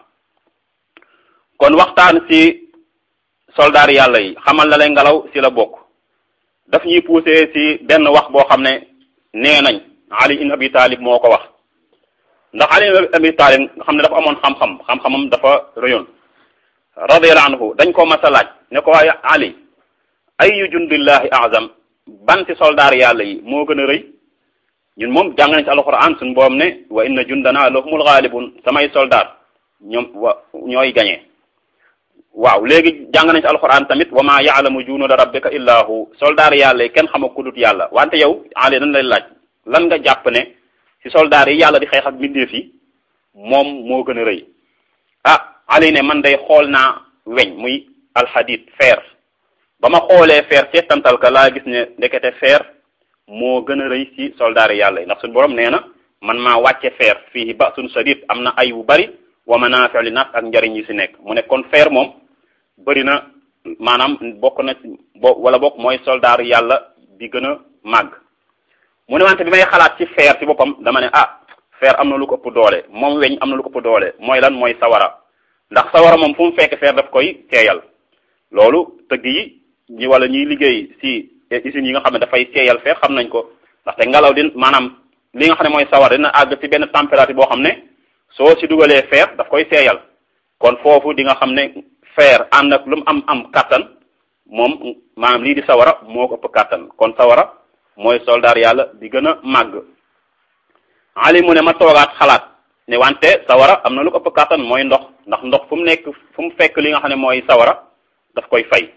kon waxtaan ci soldaar yàlla yi xamal na leen ngelaw ci la bokk daf ñuy poussé ci benn wax boo xam ne nee nañ Ali ibn Abi Talib moo ko wax ndax Ali ibn Abi Talib nga xam ne dafa amoon xam-xam xam-xamam dafa rëyoon radiyallahu anhu dañ ko mas a laaj ne ko waaye Ali ayu jundillahi azam ban ci soldaar yàlla yi moo gën a rëy ñun moom jàng nañ ci alquran suñu boom ne wa inna jundana lahumul ghalibun samay soldaar ñoom wa ñooy gañee waaw léegi jàng nañ ci alquran tamit wa ma yaalamu junuda rabbika illa hu soldaar yàlla yi kenn xama kudut yàlla wante yow Ali dañ lay laaj lan nga jàpp ne ci soldaar yi yàlla di xeex ak mbindeef yi moom moo gën a rëy ah Ali ne man day xool naa weñ muy alxadid fer ba ma xoolee fer seetantal ka laa gis ne ndekete fer moo gën a rëy ci soldaar yi yàlla yi ndax suñu borom nee na man maa wàcce fer fii ba suñu sadid am na ay wu bari wa manaafi'u linnaas ak njariñ yi ci nekk mu ne kon fer moom bëri na maanaam bokk na bo wala bokk mooy soldaar yàlla bi gën a màgg mu ne wante bi may xalaat ci fer ci boppam dama ne ah fer am na lu ko ëpp doole moom weñ am na lu ko ëpp doole mooy lan mooy sawara ndax sawara moom fu mu fekk fer daf koy seeyal loolu tëgg yi ñi wala ñuy liggéey ci usines yi nga xam ne dafay seeyal fer xam nañ ko ndaxte ngelaw di maanaam li nga xam ne mooy sawara dina àgg ci benn température boo xam ne soo ci dugalee fer daf koy seeyal kon foofu di nga xam ne fer ànd ak lu mu am am kàttan moom maanaam lii di sawara moo ko ëpp kàttan kon sawara mooy soldaar yàlla di gën a màgg ali mu ne ma toogaat xalaat ne wante sawara am na lu ko ëpp kàttan mooy ndox ndax ndox fu mu nekk fu mu fekk li nga xam ne mooy sawara daf koy fay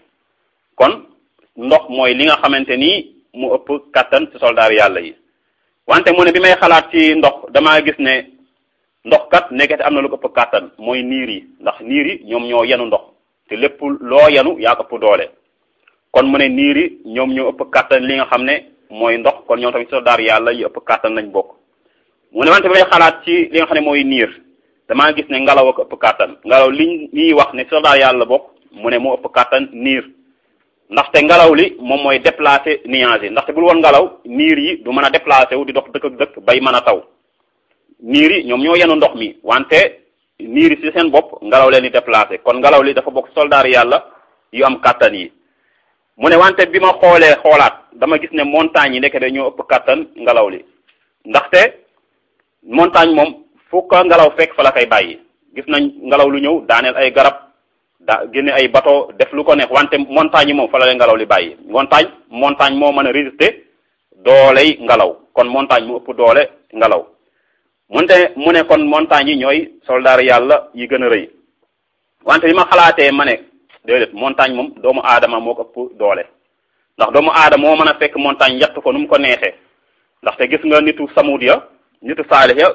kon ndox mooy li nga xamante ni mu ëpp kàttan ci soldaar yàlla yi wante mu ne bi may xalaat ci ndox damaa gis ne ndox kat nekkete am na lu ko ëpp kàttan mooy niir yi ndax niir yi ñoom ñoo yenu ndox te lépp loo yenu yaa ko ëpp doole kon mu ne niir yi ñoom ñoo ëpp kàttan li nga xam ne mooy ndox kon ñoom tamit soldaar yàlla yi ëpp kàttan lañ bokk mu ne wante bi may xalaat ci li nga xam ne mooy niir damaa gis ne ngelaw ak ëpp kàttan ngelaw liñ liy wax ne soldaar yàlla bokk mu ne moo ëpp kàttan niir ndaxte ngelaw li moom mooy déplacer nuages yi ndaxte bul woon ngelaw niir yi du mën a déplacer wu di dox dëkk ak dëkk bay mën a taw niir yi ñoom ñoo yenu ndox mi wante niir yi ci seen bopp ngelaw leen di déplacer kon ngelaw li dafa bokk soldaar yàlla yu am kàttan yi mu ne wante bi ma xoolee xoolaat dama gis ne montagne yi nekk de ñoo ëpp kàttan ngelaw li ndaxte montagne moom fu ko ngelaw fekk fa la koy bàyyi gis nañ ngelaw lu ñëw daaneel ay garab daa génne ay bateau def lu ko neex wante montagne yi moom fa la lay ngelaw li bàyyi montagne montagne moo mën a résister dooley ngelaw kon montagne mu ëpp doole ngelaw munte mu ne kon montagne yi ñooy soldaar yàlla yi gën a rëy wante bi ma xalaatee ma ne déedéet montagne moom doomu aadama moo ko ëpp doole ndax doomu aadama moo mën a fekk montagne yett ko nu mu ko neexee ndaxte gis nga nitu samud ya nitu saalix ya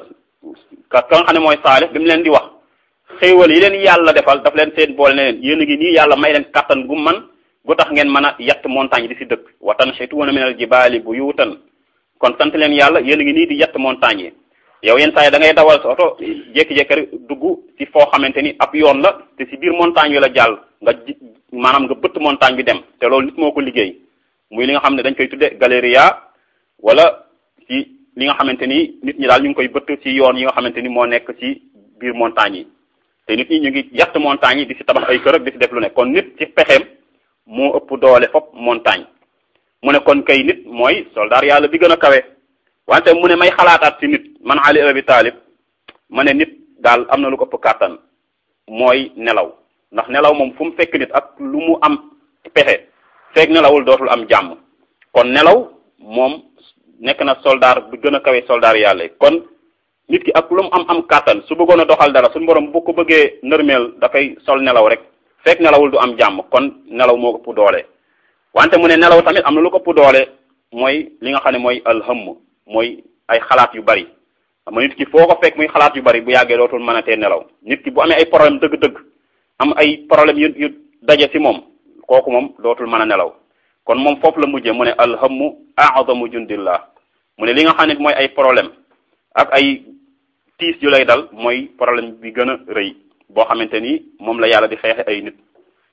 ka ka nga xam ne mooy saalix bi mu leen di wax xéewal yi leen yàlla defal daf leen seen boole ne leen yéen a ngi nii yàlla may leen kattan gu man gu tax ngeen mën a yett montagne di si dëkk wa tanhituuna minal jibaali buyuutan kon sant leen yàlla yéen a ngi nii di yett montagne yi yow yenn saa yi da ngay dawal sa oto jékki-jékki rek dugg ci foo xamante ni ab yoon la te si biir montagne yi la jàll nga ji maanaam nga bëtt montagne bi dem te loolu nit moo ko liggéey muy li nga xam ne dañ koy tudde galeria wala ci li nga xamante ni nit ñi daal ñu ngi koy bëtt ci yoon yi nga xamante ni moo nekk ci biir montagne yi te nit ñi ñu ngi yatt montagne yi di si tabax ay kër ak di si def lu ne kon nit ci pexeem moo ëpp doole fop montagne mu ne kon kay nit mooy soldaar yàlla bi gën a kawe wante mu ne may xalaataat ci nit man Ali Abi Talib ma ne nit daal am na lu ko ëpp kàttan mooy nelaw ndax nelaw moom fu mu fekk nit ak lu mu am pexe feeg nelawul dootul am jàmm kon nelaw moom nekk na soldaar bi gën a kawe soldaar yàlla kon nit ki ak lu mu am am kàttan su bëggoon a doxal dara suñu borom bu ko bëggee nërmeel dafay sol nelaw rek fekk nelawul du am jàmm kon nelaw moo ëpp doole wante mu ne nelaw tamit am na lu ko ëpp doole mooy li nga xam ne mooy alhëmm mooy ay xalaat yu bari xam nit ki foo ko fekk muy xalaat yu bari bu yàggee dootul mën a tee nelaw nit ki bu amee ay problème dëgg-dëgg am ay problème yu yu daje ci moom kooku moom dootul mën a nelaw kon moom foofu la mujjee mu ne alhammu a'zamu jundillah mu ne li nga xam ne mooy ay problème ak ay tiis yu lay dal mooy problème bi gën a rëy boo xamante ni moom la yàlla di xeexe ay nit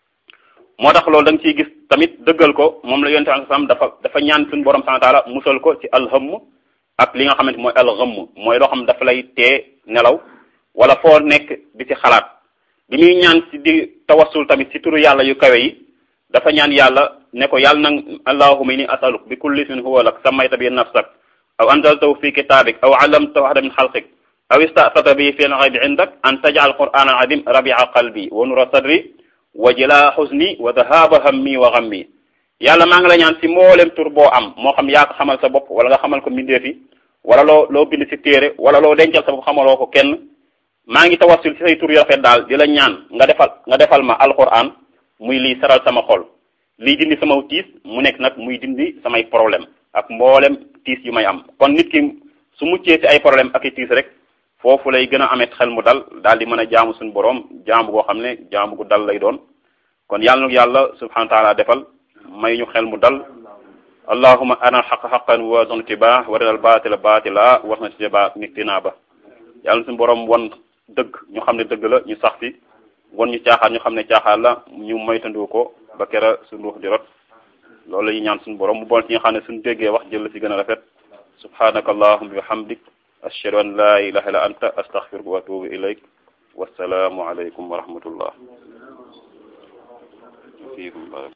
moo tax loolu da nga ciy gis tamit dëggal ko moom la yonte sam dafa dafa ñaan suñu borom subhanahu wa ta'ala musal ko ci alhamm ak li nga xamante mooy alxamm mooy loo xam dafa lay tee nelaw wala foo nekk di ci xalaat bi muy ñaan ci di tawassul tamit ci turu yàlla yu kawe yi dafa ñaan yàlla ne ko yàlla nag allahumma inni asaluk bi kulli ismin huwa lak sammayta bi nafsak aw anzaltahu fi kitabik aw allamtahu ahada min xalqik aw istatata bi fi lxaybi indak an tajal quran al adim rabia qalbi wa nura sadri wa jila xusni wa dahaba hammi wa ghammi yàlla maa ngi la ñaan ci mboolem tur boo am moo xam yaa ko xamal sa bopp wala nga xamal ko mbindeef yi wala loo loo bind ci téere wala loo dencal sa bopp xamaloo ko kenn maa ngi tawassul ci say tur yu rafet daal di la ñaan nga defal nga defal ma alquran muy lii saral sama xol lii dindi sama tiis mu nekk nag muy dindi samay problème ak mboolem tiis yu may am kon nit ki su muccee ci ay problème ak i tiis rek foofu lay gën a amee xel mu dal daal di mën a jaamu suñu borom jaamu goo xam ne jaamu gu dal lay doon kon yàlla na yàlla subhanahu wa taala defal may ñu xel mu dal allahuma arina alxaqa xaqan warzuqna ittibaa wa arinal baatila baatila warzuqna ijtinaaba yàlla na suñu borom won dëgg ñu xam ne dëgg la ñu sax fi won ñu caaxaan ñu xam ne caaxaan la ñu moytandu ko ba kera suñu ruux di rot loolu la ñuy ñaan suñu borom mu bon ci nga xam ne suñu déggee wax jël la ci gën a rafet subhanaka allahumma bi hamdik ashhadu an la ilaha illa anta astaghfiruka wa atubu ilayk wassalaamu alaykum wa rahmatullah